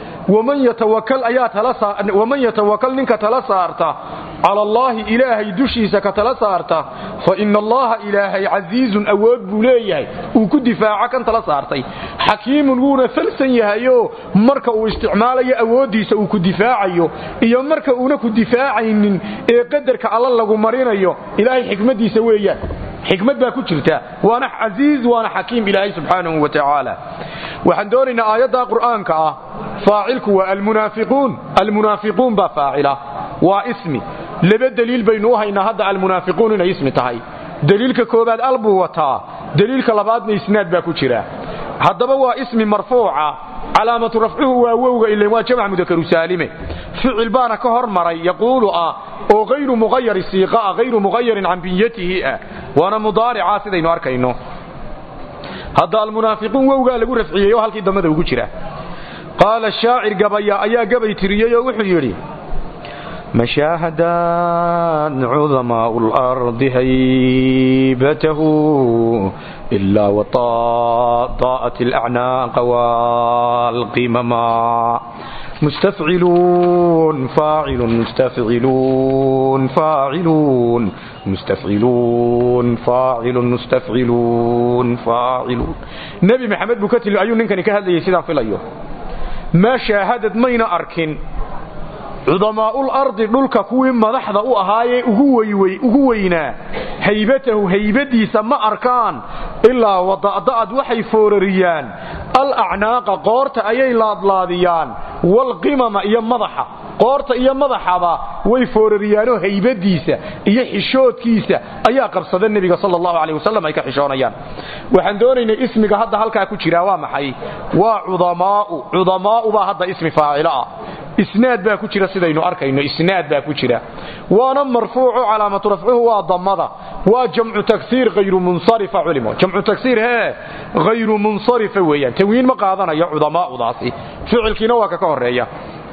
waman yatawakal ninka tala saarta cala allaahi ilaahay dushiisa ka tala saarta fa ina allaha ilaahay casiizun awood buu leeyahay uu ku difaaco kan tala saartay xakiimun wuuna falsan yahayoo marka uu isticmaalayo awooddiisa uu ku difaacayo iyo marka uuna ku difaacaynin ee qadarka alla lagu marinayo ilaahay xikmaddiisa weeyaan xikmad baa ku jirta waana casiiz waana xakiim ilaahay subxaanahu wa tacaala waxaan doonaynaa aayadda qur'aanka ah faacilku waa almunaafiquun almunaafiquun baa faacila waa ismi laba deliil baynu u haynaa hadda almunaafiquun inay ismi tahay deliilka koobaad al buu wataa deliilka labaadna isnaad baa ku jira haddaba waa ismi marfuuca calaamatu rafcuhu waa wowga ilan waa jamc mudakaru saalime ficil baana ka hormaray yaquulu ah oo hayru muqayari siiqa ah hayru muqayarin can binyatihi ah waana mudaarica sidaynu arkayno hadda almunaafiquun wowgaa lagu rafciyey oo halkii dambada ugu jira qaala shaacir gabaya ayaa gabay tiriyey oo wuxuu yidhi مشاهدان عظماء الأرض هيبته إلا وطاءت الأعناق والقمما مستفعلون فاعل مستفعلون فاعلون مستفعلون فاعل مستفعلون فاعلون نبي محمد بكتل أيون ننكن كهذا يسيدان في الأيوه ما شاهدت مين أركن cudamaa'ul ardi dhulka kuwii madaxda u ahaayee ugu weynaa haybatahu haybadiisa ma arkaan ilaa wada'da'ad waxay foorariyaan al acnaaqa qoorta ayay laadlaadiyaan walqimama iyo madaxa qoorta iyo madaxaba way foorariyaanoo haybadiisa iyo xishoodkiisa ayaa qabsada nebiga sal allahu aleh wasalam ay ka xishoonayaan waxaan doonaynay ismiga hadda halkaa ku jiraa waa maxay waa cudamaau cudamaau baa hadda ismi faacilo ah isnaad baa ku jira sidaynu arkayno isnaad baa ku jira waana marfuucu calaamatu rafcuhu waa damada waa jamcu taksiir hayru munsarifa culimo jamcu taksiir hee hayru munsarifa weeyaan tanwiin ma qaadanayo cudamaaudaasi ficilkiina waa ka ka horeeya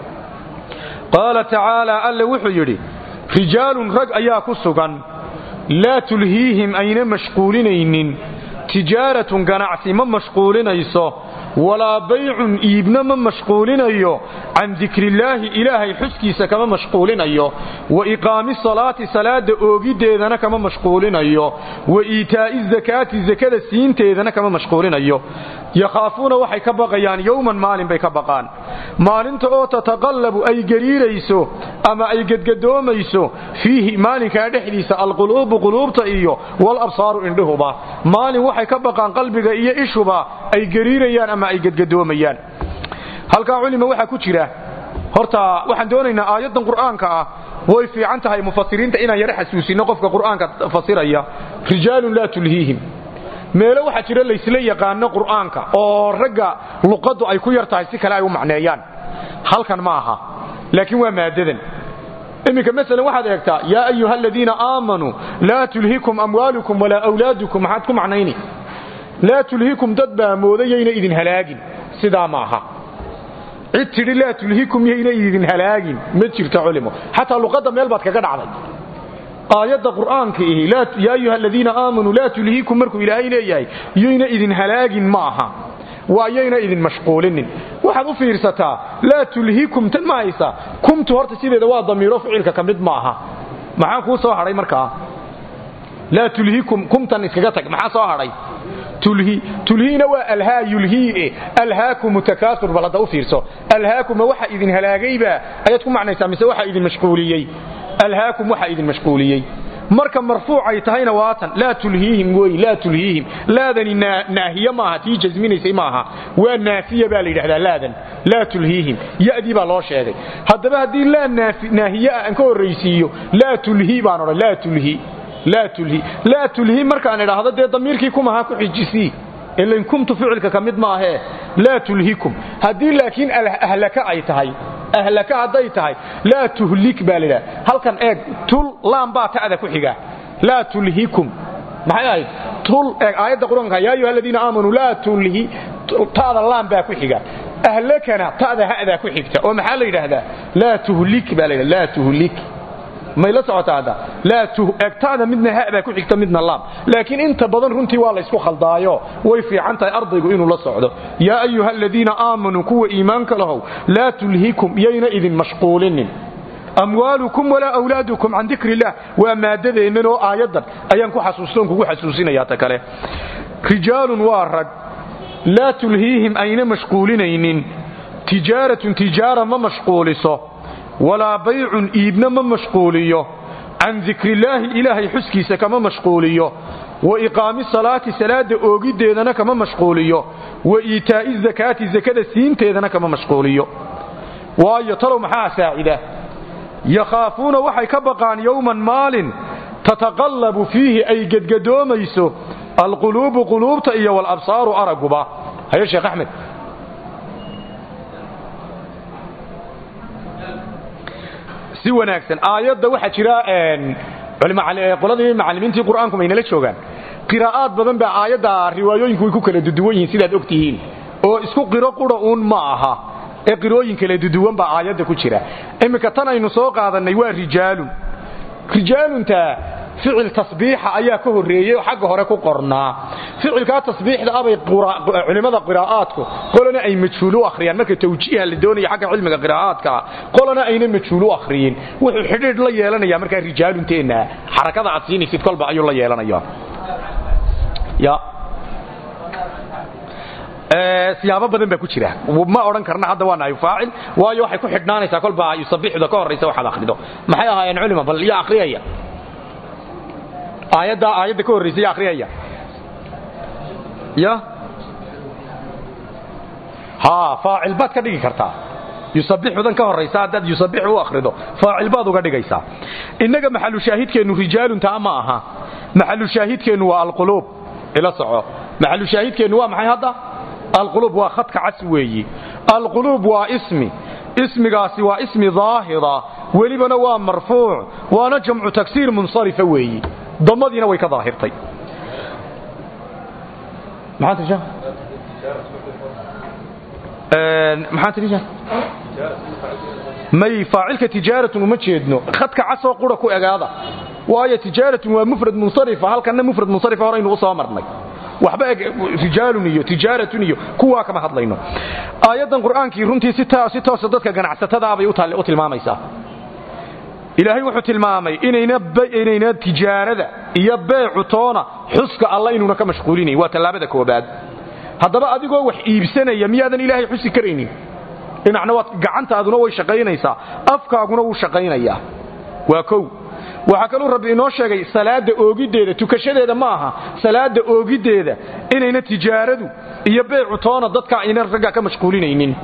qaala tacaala alle wuxuu yidhi rijaalun rag ayaa ku sugan laa tulhiihim ayna mashquulinaynin tijaaratun ganacsi ma mashquulinayso walaa baycun iibna ma mashquulinayo can dikrillaahi ilaahay xuskiisa kama mashquulinayo wa iqaami salaati salaada oogiddeedana kama mashquulinayo wa iitaa'i zakaati zakada siinteedana kama mashquulinayo yakhaafuuna waxay ka baqayaan yowman maalin bay ka baqaan maalinta oo tataqallabu ay gariirayso ama ay gedgadoomayso fiihi maalinkaa dhexdiisa alquluubu quluubta iyo walabsaaru indhuhuba maalin waxay ka baqaan qalbiga iyo ishuba ay gariirayaan ama ay gedgadoomayaan halkaa culima waxaa ku jira horta waxaan doonaynaa aayaddan qur'aanka ah way fiican tahay mufasiriinta inaan yaro xasuusino qofka qur'aanka fasiraya rijaalun laa tulhiihim meelo waxaa jira laysla yaqaano qur'aanka oo ragga luqaddu ay ku yar tahay si kale ay u macneeyaan halkan ma aha laakiin waa maadadan iminka masalan waxaad eegtaa yaa ayuha aladiina aamanuu laa tulhikum amwaalukum walaa awlaadukum maxaad ku macnayni laa tulhikum dad baa moodayayna idin halaagin sidaa ma aha cid tidhi laa tulhikum yayna idin halaagin ma jirto culimo xataa luqadda meel baad kaga dhacday aayadda qur'aanka ihi yaa ayuha aladiina aamanuu laa tulhikum markuu ilaahay leeyahay yayna idin halaagin ma aha waa yayna idin mashquulinin waxaad u fiirsataa laa tulhikum tan ma haysa kumtu horta sideeda waa damiiro ficilka ka mid ma aha maxaa kuu soo hadhay markaa laa tulhikum kumtan iskaga tag maxaa soo hadhay tulhi tulhiina waa alhaa yulhii alhaakumu takaasur bal hadda u fiirso alhaakuma waxa idin halaagayba ayaad ku macnaysaa mise waxa idin mashquuliyey alhaakum waxa idin mashquuliyey marka marfuucay tahayna waatan laa tulhiihim wey laa tulhiihim laadani naahiye maaha tii jasminaysay maaha waa naafiya baa la yidhahdaa laadan laa tulhiihim yadii baa loo sheegay haddaba haddii laa naahiye ah aan ka horraysiiyo laa tulhi baan odhan laa tulhi laa tulhi laa tulhi markaan idhaahdo dee damiirkii kumaha ku xijisii ilan kumtu ficilka ka mid maahee laa tulhikum haddii laakiin ahlaka ay tahay ahlaka hadday tahay laa tuhlik baa la yidhaha halkan eeg tul laam baa ta'da ku xiga laa tulhikum maxay ahayd tul eeg aayadda qur-aanka yaa ayuha aladiina aamanuu laa tulhi ta'da laam baa ku xiga ahlakana ta'da ha'daa ku xigta oo maxaa la yidhaahdaa laa tuhlik baa la yidhahda laa tuhlik may la socotaa hadda laa egtaada midna ha baa ku xigta midna laam laakiin inta badan runtii waa laysku khaldaayo way fiican tahay ardaygu inuu la socdo yaa ayuha aladiina aamanuu kuwa iimaanka lahow laa tulhikum yayna idin mashquulinin amwaalukum walaa awlaadukum can dikri illah waa maadadeennan oo aayaddan ayaan ku xasuustoon kugu xasuusinayaa ta kale rijaalun waa rag laa tulhiihim ayna mashquulinaynin tijaaratun tijaara ma mashquuliso walaa baycun iibna ma mashquuliyo can dikrillaahi ilaahay xuskiisa kama mashquuliyo wa iqaami salaati salaada oogiddeedana kama mashquuliyo wa iitaa'i zakaati zakada siinteedana kama mashquuliyo waayo talow maxaa saacida yakhaafuuna waxay ka baqaan yowman maalin tataqallabu fiihi ay gedgadoomayso alquluubu quluubta iyo walabsaaru araguba haye sheekh axmed si wanaagsan aayadda waxaa jira qoladii macallimiintii qur'aanku maynala joogaan qiraa'aad badan baa aayadda riwaayooyinku way ku kala duduwan yihiin sidaad og tihiin oo isku qiro qura uun ma aha ee qirooyin kala duduwan baa aayadda ku jira iminka tan aynu soo qaadannay waa rijaalun rijaalunta ficil tasbiixa ayaa ka horreeyey oo xagga hore ku qornaa ficilkaa tasbiixda abay culimmada qiraa'aadku qolana ay majhuul u akhriyaan marka tawjiiha la doonaya xagga cilmiga qiraa'aadkaa qolana ayna majhuul u akhriyin wuxuu xidhiidh la yeelanaya markaa rijaalunteenna xarakada aad siinaysid kolba ayuu la yeelanaya ya siyaabo badan baa ku jira ma odhan karna hadda waa nahay faacil waayo waxay ku xidhnaanaysaa kolba yusabixda ka horraysa waxaad akhrido maxay ahaayeen culima bal yaa akhriyaya aayadda aayadda ka horraysa yaa akhriyaya ya ha faacil baad ka dhigi kartaa yusabixudan ka horraysa haddaad yusabix u akhrido faacil baad uga dhigaysaa innaga maxalu shaahidkeennu rijaaluntaa ma aha maxalu shaahidkeennu waa alquluub ila soco maxalu shaahidkeennu waa maxay hadda alquluub waa khadka cas weeyi alquluub waa ismi ismigaasi waa ismi daahira welibana waa marfuuc waana jamcu tagsiir munsarifa weeyi damadiina way ka daahirtay maxaa tii maxaa tii may faacilka tijaaratun uma jeedno khadka casoo qura ku egaada waayo tijaaratun waa mufrad munsarifa halkanna mufrad munsarifa horaynu u soo marnay waxba eg rijaalun iyo tijaaratun iyo kuwaa kama hadlayno aayaddan qur'aankii runtii si toosa dadka ganacsatadaabay u tilmaamaysaa ilaahay wuxuu tilmaamay inayna tijaarada iyo beecu toona xuska alla inuuna ka mashquulinayn waa tallaabada koobaad haddaba adigoo wax iibsanaya miyaadan ilaahay xusi karaynin dhinacna waad gacantaaduna way shaqaynaysaa afkaaguna wuu shaqaynayaa waa kow waxaa kaluu rabbi inoo sheegay salaada oogiddeeda tukashadeeda ma aha salaada oogiddeeda inayna tijaaradu iyo beecu toona dadka ayna ragga ka mashquulinaynin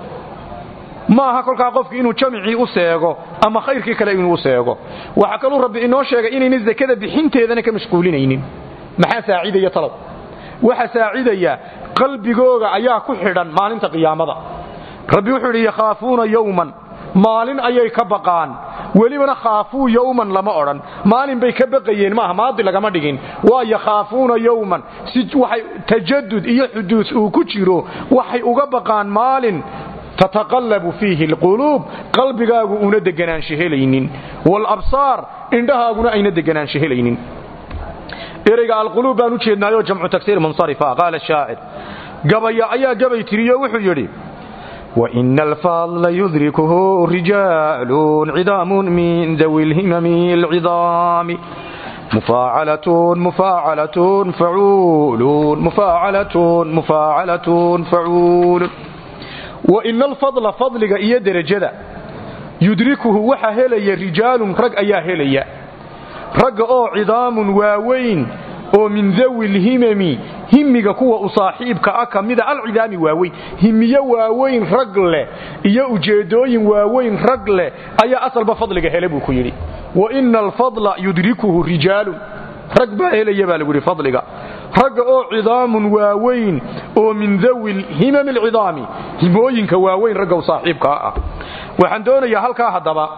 ma aha kolkaa qofki inuu jamicii u seego ama khayrkii kale inuu u seego waxaa kaluu rabbi inoo sheegay inayna zakada bixinteedana ka mashquulinaynin maxaa saacidaya talow waxa saacidaya qalbigooga ayaa ku xidhan maalinta qiyaamada rabbi wuxuu idhi yakhaafuuna yowman maalin ayay ka baqaan welibana khaafuu yowman lama odhan maalin bay ka baqayeen maaha maadi lagama dhigin waa yakhaafuuna yowman si waxay tajadud iyo xuduud uu ku jiro waxay uga baqaan maalin tataqallabu fiihi alquluub qalbigaagu una deganaansho helaynin waalabsaar indhahaaguna ayna deganaansho helaynin ereyga alquluub baan u jeednaayoo jamcu tagsiir munsarifa qaala shaacir gabaya ayaa gabay tiriyo wuxuu yidhi وإن الفضل يدركه رجال عظام من ذوي الهمم العظام مفاعلة مفاعلة فعول مفاعلة مفاعلة فعول وإن الفضل فضلك إيا درجة يدركه وحا هلي رجال رق أيا هلي رق أو عظام واوين oo min dawi lhimami himiga kuwa u saaxiibka ah ka mida alcidaami waaweyn himiyo waaweyn rag leh iyo ujeedooyin waaweyn rag leh ayaa asalba fadliga hele buu ku yidhi wa ina alfadla yudrikuhu rijaalun rag baa helaya baa lagu yidhi fadliga ragga oo cidaamun waaweyn oo min dawi lhimami alcidaami himooyinka waaweyn ragga u saaxiibkaa ah waxaan doonayaa halkaa haddaba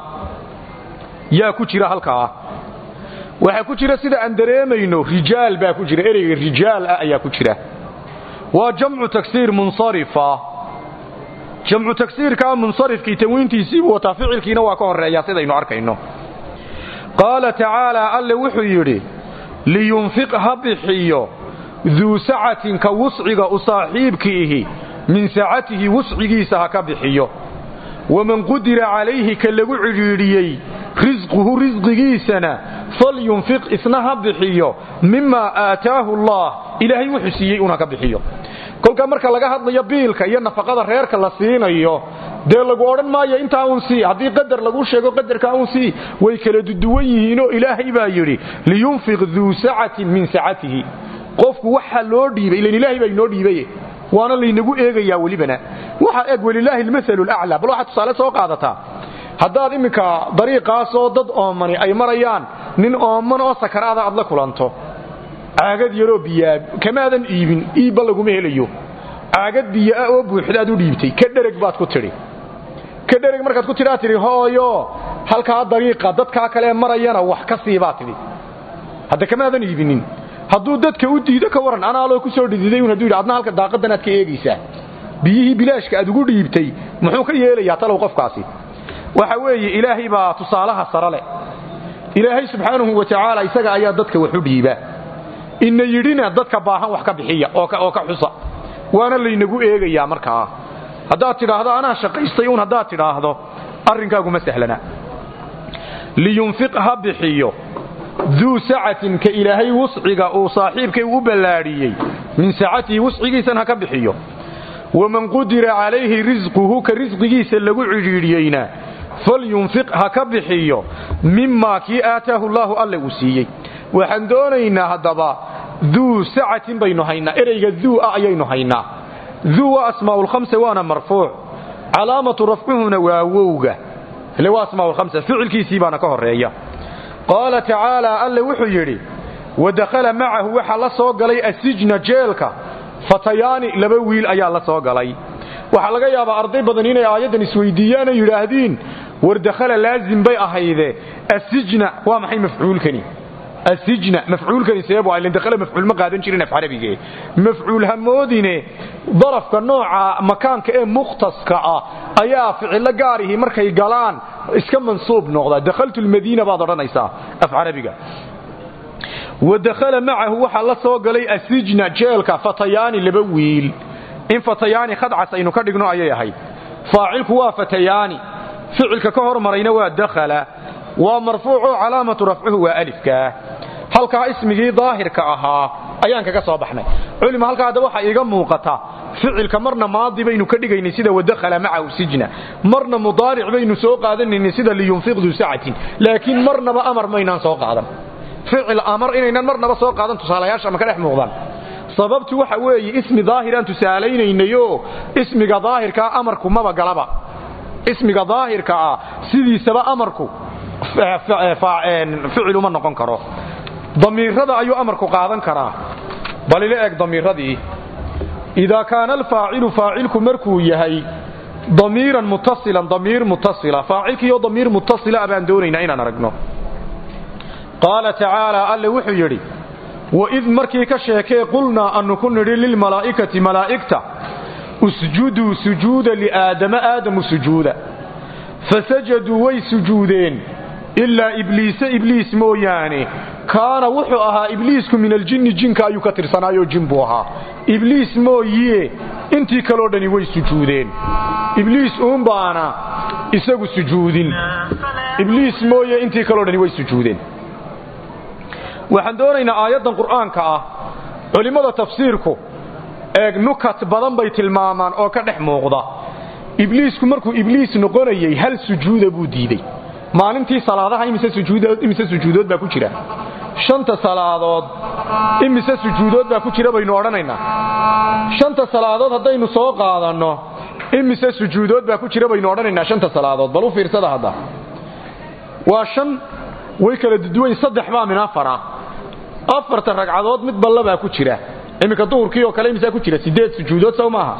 yaa ku jira halkaa waxaa ku jira sida aan dareemayno rijaal baa ku jira ereyga rijaal ah ayaa ku jira waa jamcu tagsiir munsarifa jamcu tagsiirkaa munsarifkii tanwiintiisiibuu wataa ficilkiina waa ka horeeyaa sidaynu arkayno qaala tacaalaa alle wuxuu yidhi liyunfiq ha bixiyo duu sacatin ka wusciga u saaxiibkiihi min sacatihi wuscigiisa ha ka bixiyo waman qudira calayhi ka lagu cidhiidhiyey risquhu risqigiisana falyunfiq isna ha bixiyo mimaa aataahu allah ilaahay wuxuu siiyey una ka bixiyo kolkaa marka laga hadlayo biilka iyo nafaqada reerka la siinayo dee lagu odhan maayo intaa uun sii haddii qadar laguu sheego qadarkaa uun sii way kala duduwan yihiinoo ilaahay baa yidhi liyunfiq duu sacatin min sacatihi qofku waxa loo dhiibay ilan ilaahay baa inoo dhiibaye waana laynagu eegayaa welibana waxa eg welilaahi almasalu laclaa bal waxaad tusaale soo qaadataa haddaad iminka dariiqaasoo dad oomani ay marayaan nin ooman oo sakaraada aad la kulanto caagad yaroo biyaa kamaadan iibin iibba laguma helayo caagad biyoah oo buuxdaad u dhiibtay ka dhereg baad ku tidhi ka dhereg markaad ku tidhaa tidhi hooyo halkaa dariiqa dadkaa kalee marayana wax ka sii baad tidhi hadda kamaadan iibinin hadduu dadka u diido ka waran anaaloo ku soo dhididay un hadduu yidhi adna halka daaqadan aad ka eegaysaa biyihii bilaashka aad ugu dhiibtay muxuu ka yeelayaa talow qofkaasi waxa weeye ilaahay baa tusaalaha sare leh ilaahay subxaanahu wa tacaala isaga ayaa dadka wax u dhiiba ina yidhina dadka baahan wax ka bixiya oo ka xusa waana laynagu eegayaa markaa haddaad tidhaahdo anaa shaqaystay un haddaad tidhaahdo arrinkaaguma sahlana liyunfiq ha bixiyo duu sacatin ka ilaahay wusciga uu saaxiibkay u ballaadhiyey min sacatihi wuscigiisan ha ka bixiyo waman qudira calayhi risquhu ka risqigiisa lagu cidhiidhiyeyna falyunfiq ha ka bixiyo mimaa kii aataahu llaahu alle uu siiyey waxaan doonaynaa haddaba duu sacatin baynu haynaa ereyga duu ah ayaynu haynaa duu waa asmaa'ulkhamsa waana marfuuc calaamatu rafcuhuna waa wowga ile waa asmaa'ulkhamsa ficilkiisii baana ka horreeya qaala tacaalaa alle wuxuu yidhi wadakhala macahu waxaa la soo galay asijna jeelka fatayaani laba wiil ayaa la soo galay waxaa laga yaabaa arday badan inay aayaddan isweydiiyaanoo yidhaahdiin war dakhala laazim bay ahayde asijna waa maxay mafcuulkani asijna mafcuulkani seebu ilan dakhala mafcuul ma qaadan jirin af carabige mafcuul hamoodine darafka nooca makaanka ee mukhtaska ah ayaa ficilo gaarihi markay galaan iska mansuub noqda dakhaltu lmadiina baad odhanaysaa af carabiga wadakhala macahu waxaa la soo galay asijna jeelka fatayaani laba wiil in fatayaani khadcas aynu ka dhigno ayay ahayd faacilku waa fatayaani ficilka ka hormarayna waa dakhala waa marfuucoo calaamatu rafcuhu waa alifkaa halkaa ismigii daahirka ahaa ayaan kaga soo baxnay culima halkaa hadda waxaa iiga muuqata ficilka marna maadi baynu ka dhigaynay sida wadakhala macahu sijna marna mudaaric baynu soo qaadanaynay sida liyunfiq duu sacatin laakiin marnaba amar maynaan soo qaadan ficil amar inaynan marnaba soo qaadan tusaalayaasha ma ka dhex muuqdaan sababtu waxa weeye ismi daahiraan tusaalaynaynayoo ismiga daahirkaa amarku maba galaba ismiga daahirka ah sidiisaba amarku ficil uma noqon karo damiirada ayuu amarku qaadan karaa bal ila eg damiiradii idaa kaana alfaacilu faacilku markuu yahay damiiran muttasilan damiir muttasila faacilkiioo damiir muttasila baan doonaynaa inaan aragno qaala tacaala alle wuxuu yidhi waid markii ka sheekee qulnaa annu ku nidhi lilmalaa'ikati malaa'igta usjuduu sujuuda liaadama aadamu sujuuda fasajaduu way sujuudeen ilaa ibliise ibliis mooyaane kaana wuxuu ahaa ibliisku min aljinni jinka ayuu ka tirsanaayoo jin buu ahaa ibliis mooyiye intii kaloo dhani way sujuudeen ibliis uunbaana isagu sujuudin ibliis mooye intii kaloo dhani way sujuudeen waxaan doonaynaa aayaddan qur'aanka ah culimmada tafsiirku eeg nukat badan bay tilmaamaan oo ka dhex muuqda ibliisku markuu ibliis noqonayey hal sujuuda buu diidey maalintii salaadaha imise sujuudood baa ku jira shanta salaadood imise sujuudood baa ku jira baynu odhanaynaa shanta salaadood haddaynu soo qaadanno imise sujuudood baa ku jira baynu odhanaynaa shanta salaadood bal u fiirsada hadda waa shan way kala duduwayn saddex baa min afara afarta ragcadood mid balla baa ku jira iminka duhurkii oo kale imisaa ku jira sideed sujuudood sow maaha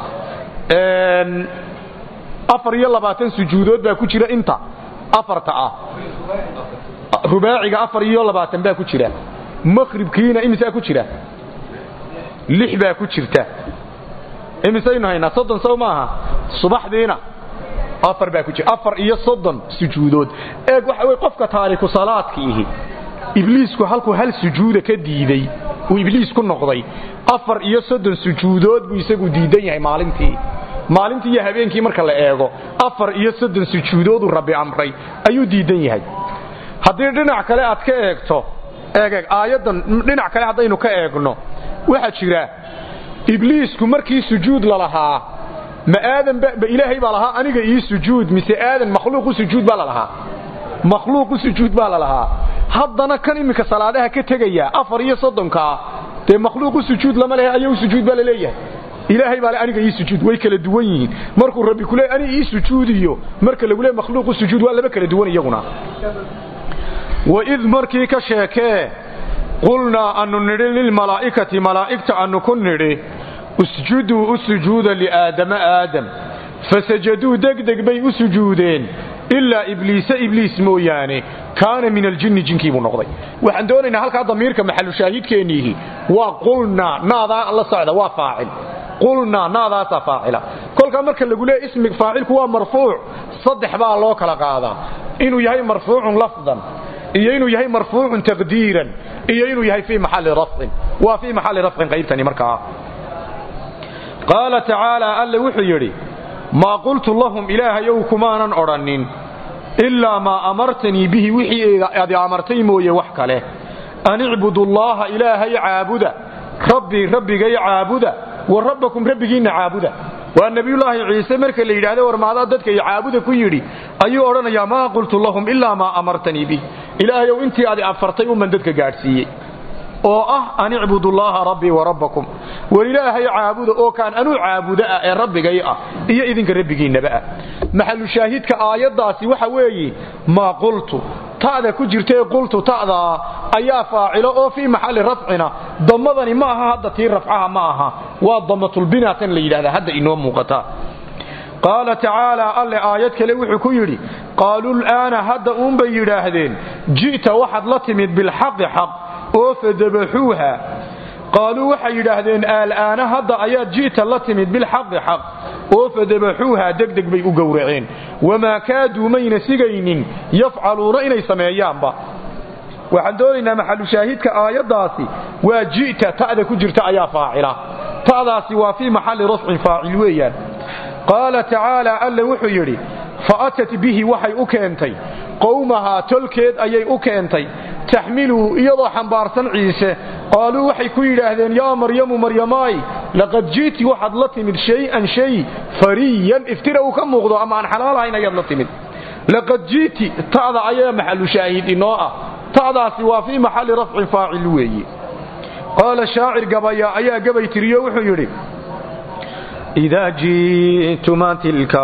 afar iyo labaatan sujuudood baa ku jira inta afarta ah rubaaciga afar iyo labaatan baa ku jira maqhribkiina imisaa ku jira lix baa ku jirta imisaynu haynaa soddon sow maaha subaxdiina afar baa ku jira afar iyo soddon sujuudood eeg waxa wey qofka taariku salaadkiihi ibliisku halkuu hal sujuuda ka diiday uu ibliis ku noqday afar iyo soddon sujuudood buu isagu diidan yahay maalintii maalintii iyo habeenkii marka la eego afar iyo soddon sujuudooduu rabbi amray ayuu diidan yahay haddii dhinac kale aad ka eegto eegeeg aayaddan dhinac kale haddaynu ka eegno waxaa jira ibliisku markii sujuud lalahaa ma aadan ba ilaahay baa lahaa aniga ii sujuud mise aadan makhluuq u sujuud baa la lahaa makhluuq u sujuud baa la lahaa haddana kan iminka salaadaha ka tegaya afar iyo soddonkaa dee makhluuq u sujuud lama lehe aya u sujuud baa la leeyahay ilaahay baa le aniga ii sujuud way kala duwan yihiin markuu rabbi ku leey ani ii sujuudiyo marka lagu leey makhluuq u sujuud waa laba kala duwan iyaguna waid markii ka sheekee qulnaa anu nidhi lilmalaa'ikati malaa'igta anu ku nidhi usjuduu u sujuuda liaadama aadam fasajaduu degdeg bay u sujuudeen ilaa ibliisa ibliis mooyaane kaana min aljinni jinkiibuu noqday waxaan doonaynaa halkaa damiirka maxalushaahidkeenniihi waa qulnaa naadaa la socda waa faacil qulnaa naadaasaa faacila kolkaa marka lagu leeya ismi faacilku waa marfuuc saddex baa loo kala qaadaa inuu yahay marfuucun lafdan iyo inuu yahay marfuucun taqdiiran iyo inuu yahay fii maxalli rafcin waa fii maxalli rafcin qaybtani markaa qaala tacaalaa alle wuxuu yidhi maa qultu lahum ilaahayow kumaanan odhannin ilaa maa amartanii bihi wixii adi amartay mooye wax kale an icbudullaaha ilaahay caabuda rabbii rabbigay caabuda wa rabbakum rabbigiinna caabuda waa nebiyullaahi ciise marka la yidhaahda war maadaa dadka i caabuda ku yidhi ayuu odhanayaa maa qultu lahum ilaa maa amartanii bih ilaahayow intii adi afartay uman dadka gaadhsiiyey oo ah an icbudullaaha rabbii wa rabbakum war ilaahay caabuda oo kaan anuu caabuda ah ee rabbigay ah iyo idinka rabbigiinnaba ah maxalu shaahidka aayaddaasi waxa weeye maa qultu ta'da ku jirtae qultu ta'daa ayaa faacilo oo fii maxalli rafcina damadani ma aha hadda tii rafcaha ma aha waa damatulbinatan la yidhahdaa hadda inoo muuqata qaala tacaalaa alle aayad kale wuxuu ku yidhi qaaluu la'aana hadda uunbay yidhaahdeen ji'ta waxaad la timid bilxaqi xaq oo fadabaxuuha qaaluu waxay yidhaahdeen aalaana hadda ayaad ji'ta la timid bilxaqi xaq oo fadabaxuuha degdeg bay u gowraceen wamaa kaaduu mayna sigaynin yafcaluuna inay sameeyaanba waxaan doonaynaa maxalushaahidka aayaddaasi waa ji'ta ta'da ku jirta ayaa faacila ta'daasi waa fii maxalli rafcin faacil weeyaan qaala tacaalaa alle wuxuu yidhi fa atat bihi waxay u keentay qowmahaa tolkeed ayay u keentay taxmiluhu iyadoo xambaarsan ciise qaaluu waxay ku yidhaahdeen yaa maryamu maryamaay laqad ji'ti waxaad la timid shay-an shay fariyan iftira uu ka muuqdo ama aan xalaal ahayn ayaad la timid laqad ji'ti ta'da ayaa maxalu shaahid inoo ah ta'daasi waa fii maxalli rafcin faacil weeye qaala shaacir gabaya ayaa gabay tiriyo wuxuu yidhi إذا جئتما تلك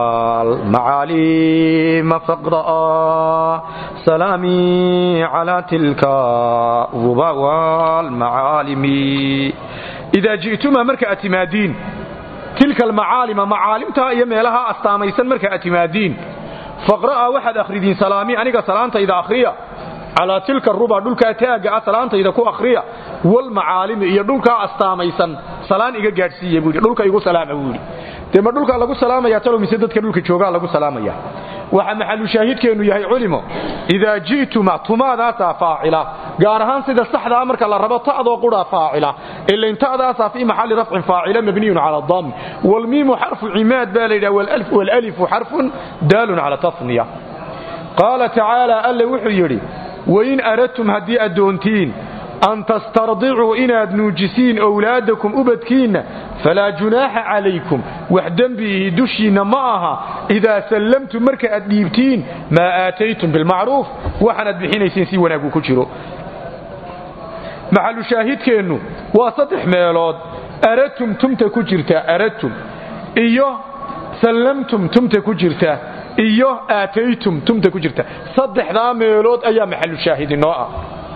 المعالم فاقرأ سلامي على تلك الربا والمعالم إذا جئتما مركة أتمادين تلك المعالم معالمتها يميلها أستاميسا مركة أتمادين فاقرأ واحد أخردين سلامي أنك سلامت إذا أخريا calaa tilka ruba dhulkaa taaga ah salaantayda ku akhriya walmacaalimi iyo dhulkaa astaamaysan salaan iga gaadhsiiya buui dhulka igu salaama buui dee ma dhulkaa lagu salaamaya talow mise dadka dhulka joogaa lagu salaamaya waxa maxalu shaahidkeennu yahay culimo idaa ji'tuma tumaadaasaa faacila gaar ahaan sida saxdaa marka la rabo ta'doo qura faacila ilain ta'daasaa fii maxalli rafcin faacila mabniyun cala dami walmiimu xarfu cimaad baa la yidhaha walalifu xarfun daalun cala tasniya qaala tacaala alle wuxuu yidhi wain aradtum haddii addoontiin an tastardicuu inaad nuujisiin owlaadakum ubadkiinna falaa junaaxa calaykum wax dembiihi dushiinna ma aha idaa sallamtum marka aad dhiibtiin maa aataytum bilmacruuf waxaanaad bixinaysiin si wanaagu ku jiro maxalu shaahidkeennu waa saddex meelood aradtum tumta ku jirta aradtum iyo sallamtum tumta ku jirta iyo aataytum tumta ku jirta saddexdaa meelood ayaa maxalu shaahid inoo ah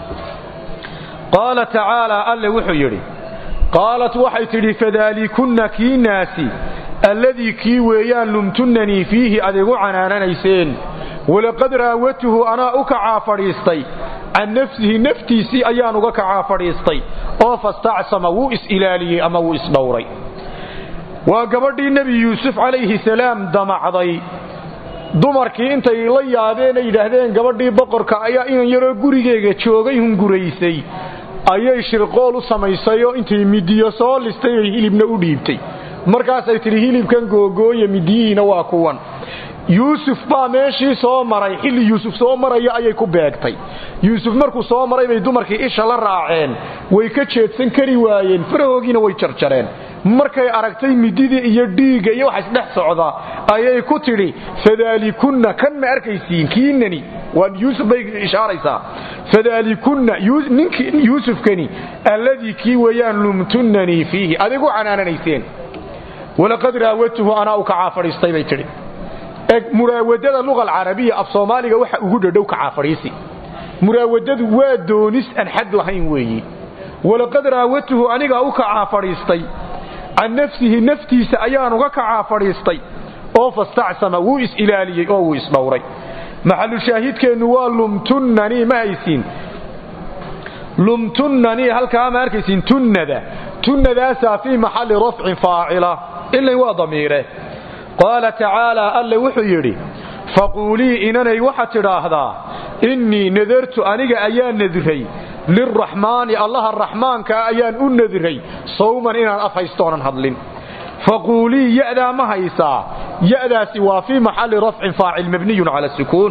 qaala tacaalaa alle wuxuu yidhi qaalat waxay tidhi fadaalikunna kii naasi alladii kii weeyaan lumtunnanii fiihi adigu canaananayseen walaqad raawatuhu anaa u kacaa fadhiistay can nafsihi naftiisii ayaan uga kacaa fadhiistay oo fastacsama wuu is-ilaaliyey ama wuu isdhowray waa gabadhii nebi yuusuf calayhi salaam damacday dumarkii intay la yaabeen ay yidhaahdeen gabadhii boqorka ayaa inan yaroo gurigeega joogay hunguraysay ayay shirqool u samaysay oo intay midiyo soo listay ay hilibna u dhiibtay markaasay tidhi hilibkan googooya midiyihiina waa kuwan yuusuf baa meeshii soo maray xilli yuusuf soo maraya ayay ku beegtay yuusuf markuu soo maray bay dumarkii isha la raaceen way ka jeedsan kari waayeen farahoogiina way jarjareen markay aragtay mididii iyo dhiigga iyo waxa isdhex socda ayay ku tidhi fadaalikunna kan ma arkaysiin kiinani waa yuusuf bay ishaaraysaa fadaalikunna ninkii yuusufkani alladii kii weeyaan lumtunnanii fiihi adigu canaananayseen walaqad raawatuhu anaa u kacaa fadhiistay bay tidhi muraawadada luga alcarabiya af soomaaliga waxa ugu dhadhow kacaa fadhiisi muraawadadu waa doonis aan xad lahayn weeyi walaqad raawatuhu anigaa u kacaa fadhiistay can nafsihi naftiisa ayaan uga kacaa fadhiistay oo fastacsama wuu is-ilaaliyey oo wuu isdhowray maxalushaahidkeennu waa lumtunnanii ma haysiin lumtunnanii halkaa ma arkaysiin tunnada tunnadaasaa fii maxalli rafcin faacila ilay waa damiire qaala tacaalaa alle wuxuu yidhi faquulii inanay waxaad tidhaahdaa innii nadartu aniga ayaa nadiray lilraxmaani allaha raxmaankaa ayaan u nadiray sawman inaan af haystoonan hadlin faquulii ya'daa ma haysaa ya'daasi waa fii maxalli rafcin faacil mabniyun cala sukuun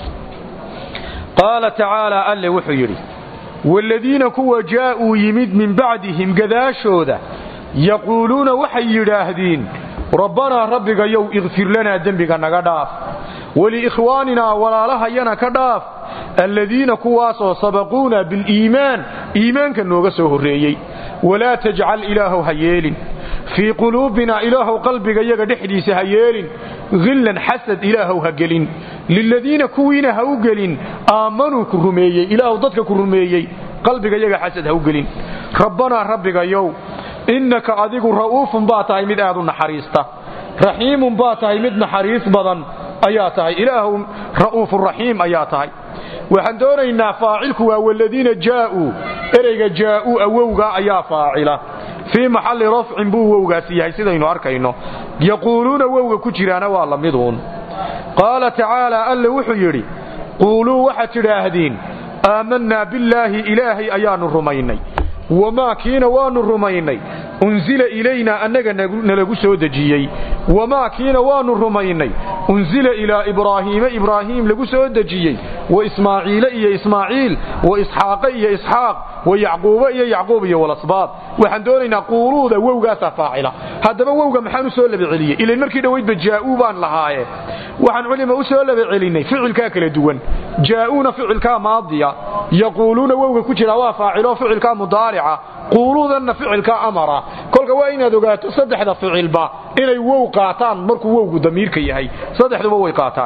qaala tacaalaa alle wuxuu yidhi waaladiina kuwa jaa'uu yimid min bacdihim gadaashooda yaquuluuna waxay yidhaahdiin rabbanaa rabbigayow ikfir lanaa dembiga naga dhaaf waliikhwaaninaa walaalahayana ka dhaaf alladiina kuwaasoo sabaquuna biliimaan iimaanka nooga soo horreeyey walaa tajcal ilaahow ha yeelin fii quluubinaa ilaahow qalbigayaga dhexdiisa ha yeelin hillan xasad ilaahow ha gelin liladiina kuwiina ha u gelin aammanuu ku rumeeyey ilaahow dadka ku rumeeyey qalbigayaga xasad ha u gelin rabbanaa rabbigayow innaka adigu ra'uufun baa tahay mid aad u naxariista raxiimun baa tahay mid naxariis badan ayaa tahay ilaahu ra'uufuraxiim ayaa tahay waxaan doonaynaa faacilku waa waladiina jaa'uu ereyga jaa'uu awowgaa ayaa faacila fii maxalli rafcin buu wowgaasi yahay sidaynu arkayno yaquuluuna wowga ku jiraana waa la miduun qaala tacaalaa alle wuxuu yidhi quuluu waxaad tidhaahdiin aamannaa billaahi ilaahay ayaannu rumaynay wamaa kiina waannu rumaynay unsila ilaynaa annaga nalagu soo dejiyey wamaa kiina waannu rumaynay unsila ilaa ibraahiima ibraahiim lagu soo dejiyey wa ismaaciile iyo ismaaciil wa isxaaqa iyo isxaaq wa yacquuba iyo yacquub iyo walasbaad waxaan doonaynaa quuluuda wowgaasaa faacila haddaba wowga maxaan u soo laba celiyey ilayn markii dhowaydba jaa'uu baan lahaaye waxaan culima u soo laba celinnay ficilkaa kala duwan jaa'uuna ficilkaa maadiya yaquuluuna wowga ku jiraa waa faacilo ficilkaa mudaarica quuluudanna ficilkaa amara kolka waa inaad ogaato saddexda ficilba inay wow qaataan markuu wowgu damiirka yahay saddexduba way qaataan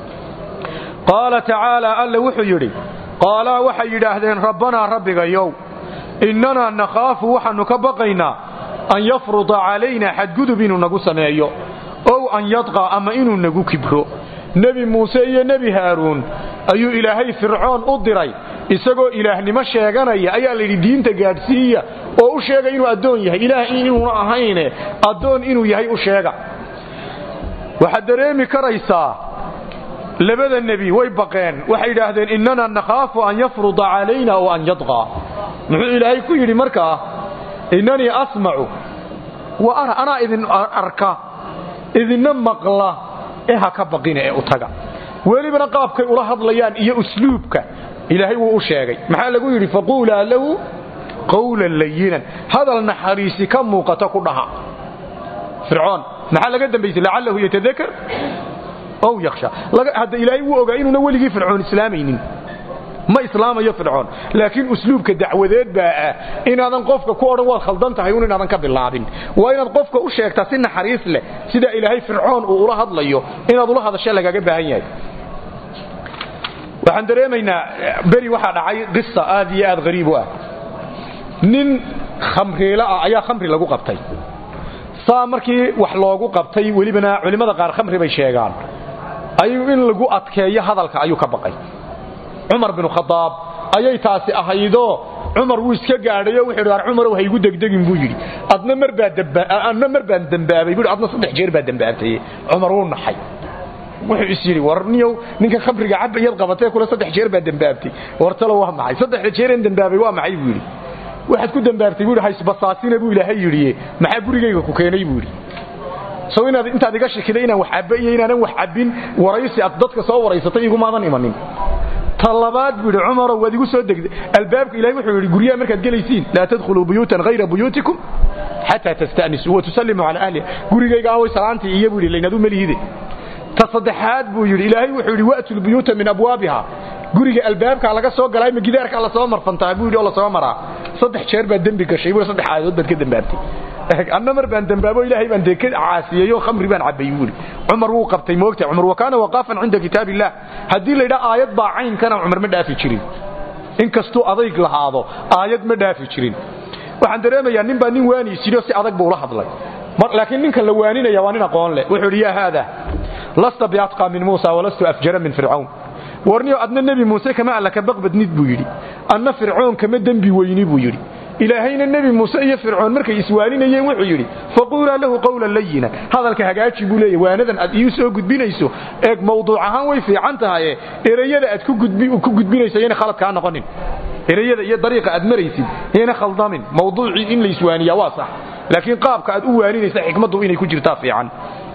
qaala tacaalaa alle wuxuu yidhi qaalaa waxay yidhaahdeen rabbanaa rabbigayow innanaa nakhaafu waxaannu ka baqaynaa an yafruda calaynaa xadgudub inuu nagu sameeyo ow an yadqa ama inuu nagu kibro nebi muuse iyo nebi haaruun ayuu ilaahay fircoon u diray isagoo ilaahnimo sheeganaya ayaa layidhi diinta gaadhsiiya oo u sheega inuu addoon yahay ilaah inuuna ahayne addoon inuu yahay u sheega waxaad dareemi karaysaa labada nebi way baqeen waxay yidhaahdeen innana nakhaafu an yafruda calayna oo an yadqaa muxuu ilaahay ku yidhi markaa innanii asmacu wa ara anaa idin arka idinna maqla ee ha ka baqina ee u taga welibana qaabkay ula hadlayaan iyo usluubka ilaahay wuu u sheegay maxaa lagu yidhi faquulaa lahu qawlan layinan hadal naxariisi ka muuqato ku dhaha fircoon maxaa laga dambaysay lacallahu yatadakar ow yakhsha hadda ilaahay wuu ogaa inuuna weligii fircoon islaamaynin ma islaamayo fircoon laakiin usluubka dacwadeed baa ah inaadan qofka ku odhan waad khaldan tahay un inaadan ka bilaabin waa inaad qofka u sheegtaa si naxariis leh sida ilaahay fircoon uu ula hadlayo inaad ula hadasha lagaga baahan yahay waxaan dareemaynaa beri waxaa dhacay qisa aad iyo aad hariib u ah nin khamriilo ah ayaa khamri lagu qabtay saa markii wax loogu qabtay welibana culimmada qaar khamri bay sheegaan ayuu in lagu adkeeyo hadalka ayuu ka baqay cumar binu khadaab ayay taasi ahaydoo cumar wuu iska gaadhayo wuxuu yidhi cumarow haygu degdegin buu yidhi adna mar baa adna mar baan dembaabay buu adna saddex jeer baa dembaabtay cumar wuu naxay wuxuu is yidhi war niyow ninka khamriga cabayad qabatee kule saddex jeer baa dembaabtay war talo waa maxay saddexda jeereen dembaabay waa maxay buu yidhi waxaad ku dembaabtay buu yidhi haysbasaasina buu ilaahay yidhi maxaa gurigayga ku keenay buu yidhi sow inaad intaad iga shakiday inaan wax cabba iyo inaanan wax cabbin waraysi aad dadka soo waraysatay igumaadan imanin talabaad buu yidhi cumarow waad igu soo degday albaabka ilahay wuxuu yidhi guryaha markaad gelaysiin laa tadkhuluu buyuutan hayra buyuutikum xataa tasta'nisuu wa tusallimuu calaa ahliha gurigayga away salaantii iyo buu yidhi laynadu malihide ta saddexaad buu yidhi ilaahay wuxuu yidhi wa'tu lbuyuuta min abwaabiha guriga albaabkaa laga soo galay ma gidaarkaa lasoo marfantaha buu yidhi oo lasoo maraa saddex jeer baad dembi gashay buu saddex aayadood baad ka dembaabtay anna mar baan dembaabo ilaahay baan dee ka caasiyey oo khamri baan cabbay buu yidhi cumar wuu qabtay moogta cumar wa kaana waqaafan cinda kitaab illah haddii la yidhaha aayad baa caynkana cumar ma dhaafi jirin inkastuu adayg lahaado aayad ma dhaafi jirin waxaan dareemayaa nin baa nin waaniisiyo si adag buu la hadlay laakiin ninkan la waaninaya waa nin aqoon leh wuxuu yidhi yaa haada lasta biatqa min muusa walastu afjara min fircawn warniyo adna nebi muuse kama alla ka baqbadnid buu yidhi anna fircoon kama dembi weyni buu yidhi ilaahayna nebi muuse iyo fircoon markay iswaaninayeen wuxuu yidhi faquulaa lahu qawlan layina hadalka hagaaji buu leeya waanadan aad iu soo gudbinayso eeg mawduuc ahaan way fiican tahaye ereyada aad ku gudbinayso yana khalad kaa noqonin ereyada iyo dariiqa aad maraysid yana khaldamin mawduucii in la iswaaniyaa waa sax laakiin qaabka aad u waaninaysa xikmaddu inay ku jirtaa fiican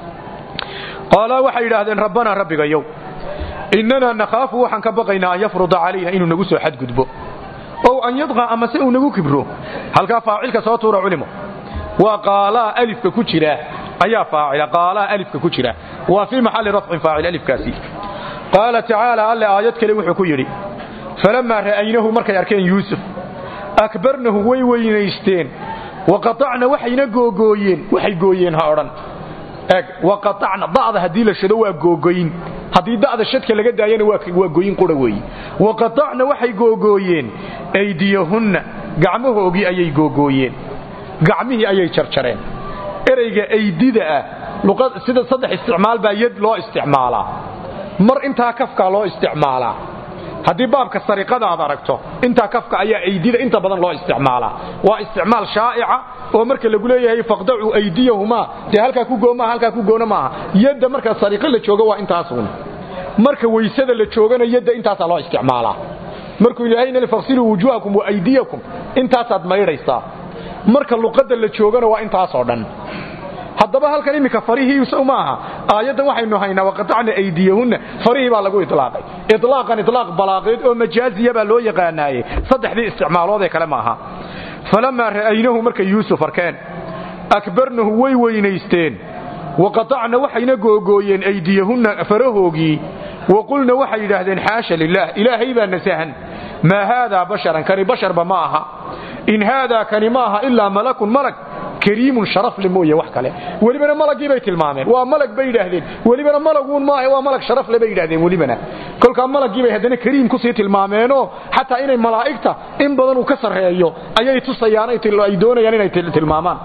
qaalaa waxay yidhaahdeen rabbanaa rabbigayow innanaa nakhaafu waxaan ka baqaynaa an yafruda calayna inuu nagu soo xadgudbo ow an yadqa amase uu nagu kibro halkaa faacilka soo tuura culimo waa qaalaa alifka ku jira ayaa faacila qaalaa alifka ku jira waa fii maxalli rafcin faacil alifkaasi qaala tacaala alle aayad kale wuxuu ku yidhi falammaa ra'aynahu markay arkeen yuusuf akbarnahu way weynaysteen waqatacna waxayna googooyeen waxay gooyeen ha odhan eeg waqatacna da'da haddii la shado waa googoyn haddii da'da shadka laga daayana waa goyin qura weeye waqatacna waxay googooyeen aydiyahunna gacmahoogii ayay googooyeen gacmihii ayay jarjareen ereyga aydida ah sida saddex isticmaal baa yad loo isticmaalaa mar intaa kafkaa loo isticmaalaa haddii baabka sariqada aad aragto intaa kafka ayaa aydida inta badan loo isticmaalaa waa isticmaal shaa'ica oo marka lagu leeyahay faqdacuu aydiyahumaa dee halkaa ku goomaa halkaa ku goona maaha yadda marka sariqo la joogo waa intaasuun marka weysada la joogana yadda intaasaa loo isticmaalaa markuu ilaahayna faqsiluu wujuhakum wa aydiyakum intaasaad maydhaysaa marka luqadda la joogana waa intaasoo dhan haddaba halkan iminka farihii ma aha aayaddan waxaynu haynaa waqatacna aydiyahunna farihii baa lagu ilaaqay ilaaqan ilaaq balaaqeed oo majaaziya baa loo yaqaanaaye saddexdii isticmaaloodee kale maaha falammaa ra'aynahu markay yuusuf arkeen akbarnahu way weynaysteen waqatacna waxayna googooyeen aydiyahunna farahoogii waqulna waxay yidhaahdeen xaasha lilaah ilaahay baa nasahan maa haadaa basharan kani basharba ma aha in haadaa kani ma aha ilaa malakun malag kariimun sharafle mooye wax kale welibana malagii bay tilmaameen waa malag bay yidhaahdeen welibana malaguun maaha waa malag sharafle bay yidhahdeen welibana kolkaa malagii bay haddana kariim kusii tilmaameenoo xataa inay malaa'igta in badan uu ka sarreeyo ayay tusayaan ay doonayaan inay tilmaamaan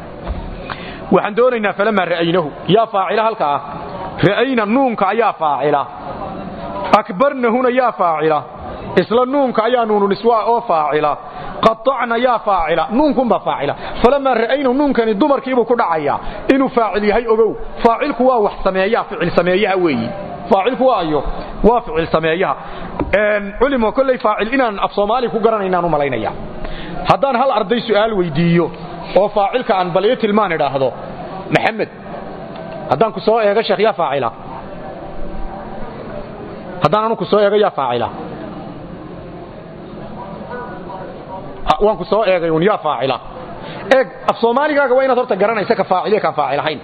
waxaan doonaynaa falamaa ra'aynahu yaa faacila halka ah ra'ayna nuunka ayaa faacila akbarnahuna yaa faacila isla nuunka ayaa nuununiswaa oo faacila qaطacna yaa faacila nuunkunbaa faacila falamaa ra'aynahu nuunkani dumarkiibuu ku dhacayaa inuu faacil yahay ogow faacilku waa wax sameeyaa ficil sameeyaha weeyi faacilku waa ayo waa ficil sameeyaha culimo kolley faacil inaan af soomaali ku garanaynaan u malaynaya haddaan hal arday su'aal weydiiyo oo faacilka aan bal ii tilmaan idhaahdo maxamed haddaan ku soo eego sheekh yaa faacila haddaan anu ku soo eego yaa faacila waan ku soo eegay un yaa faacila eeg af soomaaligaaga waa inaad horta garanaysa ka faaciliya kaan faacil ahayn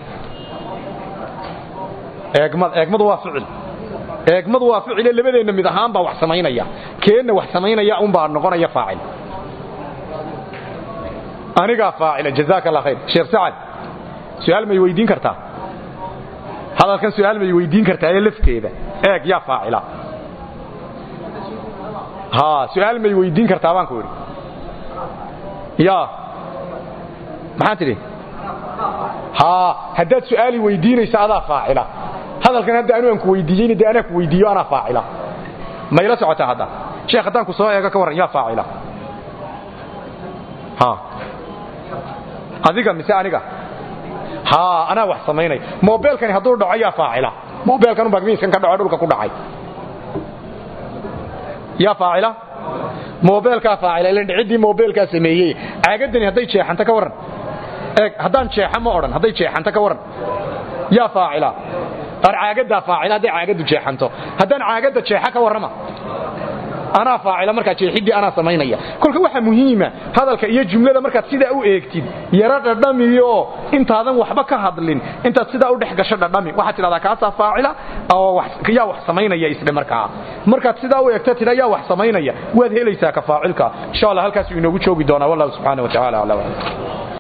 eegmad eegmadu waa ficil eegmadu waa ficile labadeenna mid ahaan baa wax samaynaya keenna wax samaynaya unbaa noqonaya faacil anigaa faacila jazaaka allah khayr sheekh sacad su'aal may weydiin kartaa hadalkan su'aal may weydiin kartaa ee lafteeda eeg yaa faacila ha su'aal may weydiin kartaa baan ku idhi ya maxaa tidhi ha haddaad su'aali weydiinaysa adaa faacila hadalkan hadda anu aan ku weydiiyeyna dee anaa ku weydiiyo anaa faacila mayla socotaa hadda sheekh haddaan ku soo eego ka warran yaa faacila ha adiga mise aniga ha anaa wax samaynay mobeelkani hadduu dhaco yaa faacila mobeelkan bagmiiskan ka dhaco dhulka ku dhacay yaa faacila mobeelkaa faacila ilan dhiciddii mobeelkaa sameeyey caagadani hadday jeexanto ka warran eeg haddaan jeexa ma odhan hadday jeexanto ka warran yaa faacila ar caagadaa faacila hadday caagaddu jeexanto haddaan caagadda jeexa ka warrama anaa faacila markaa jeexidii anaa samaynaya kolka waxa muhiima hadalka iyo jumlada markaad sidaa u eegtid yara dhadhamiyo intaadan waxba ka hadlin intaad sidaa u dhex gasho dhadhami waxaad tidhahdaa kaasaa faacila oo yaa wax samaynaya isdhe markaa markaad sidaa u eegta tidha yaa wax samaynaya waad helaysaa ka faacilka insha allah halkaasuu inoogu joogi doonaa wallahu subxaana wa tacaala aclam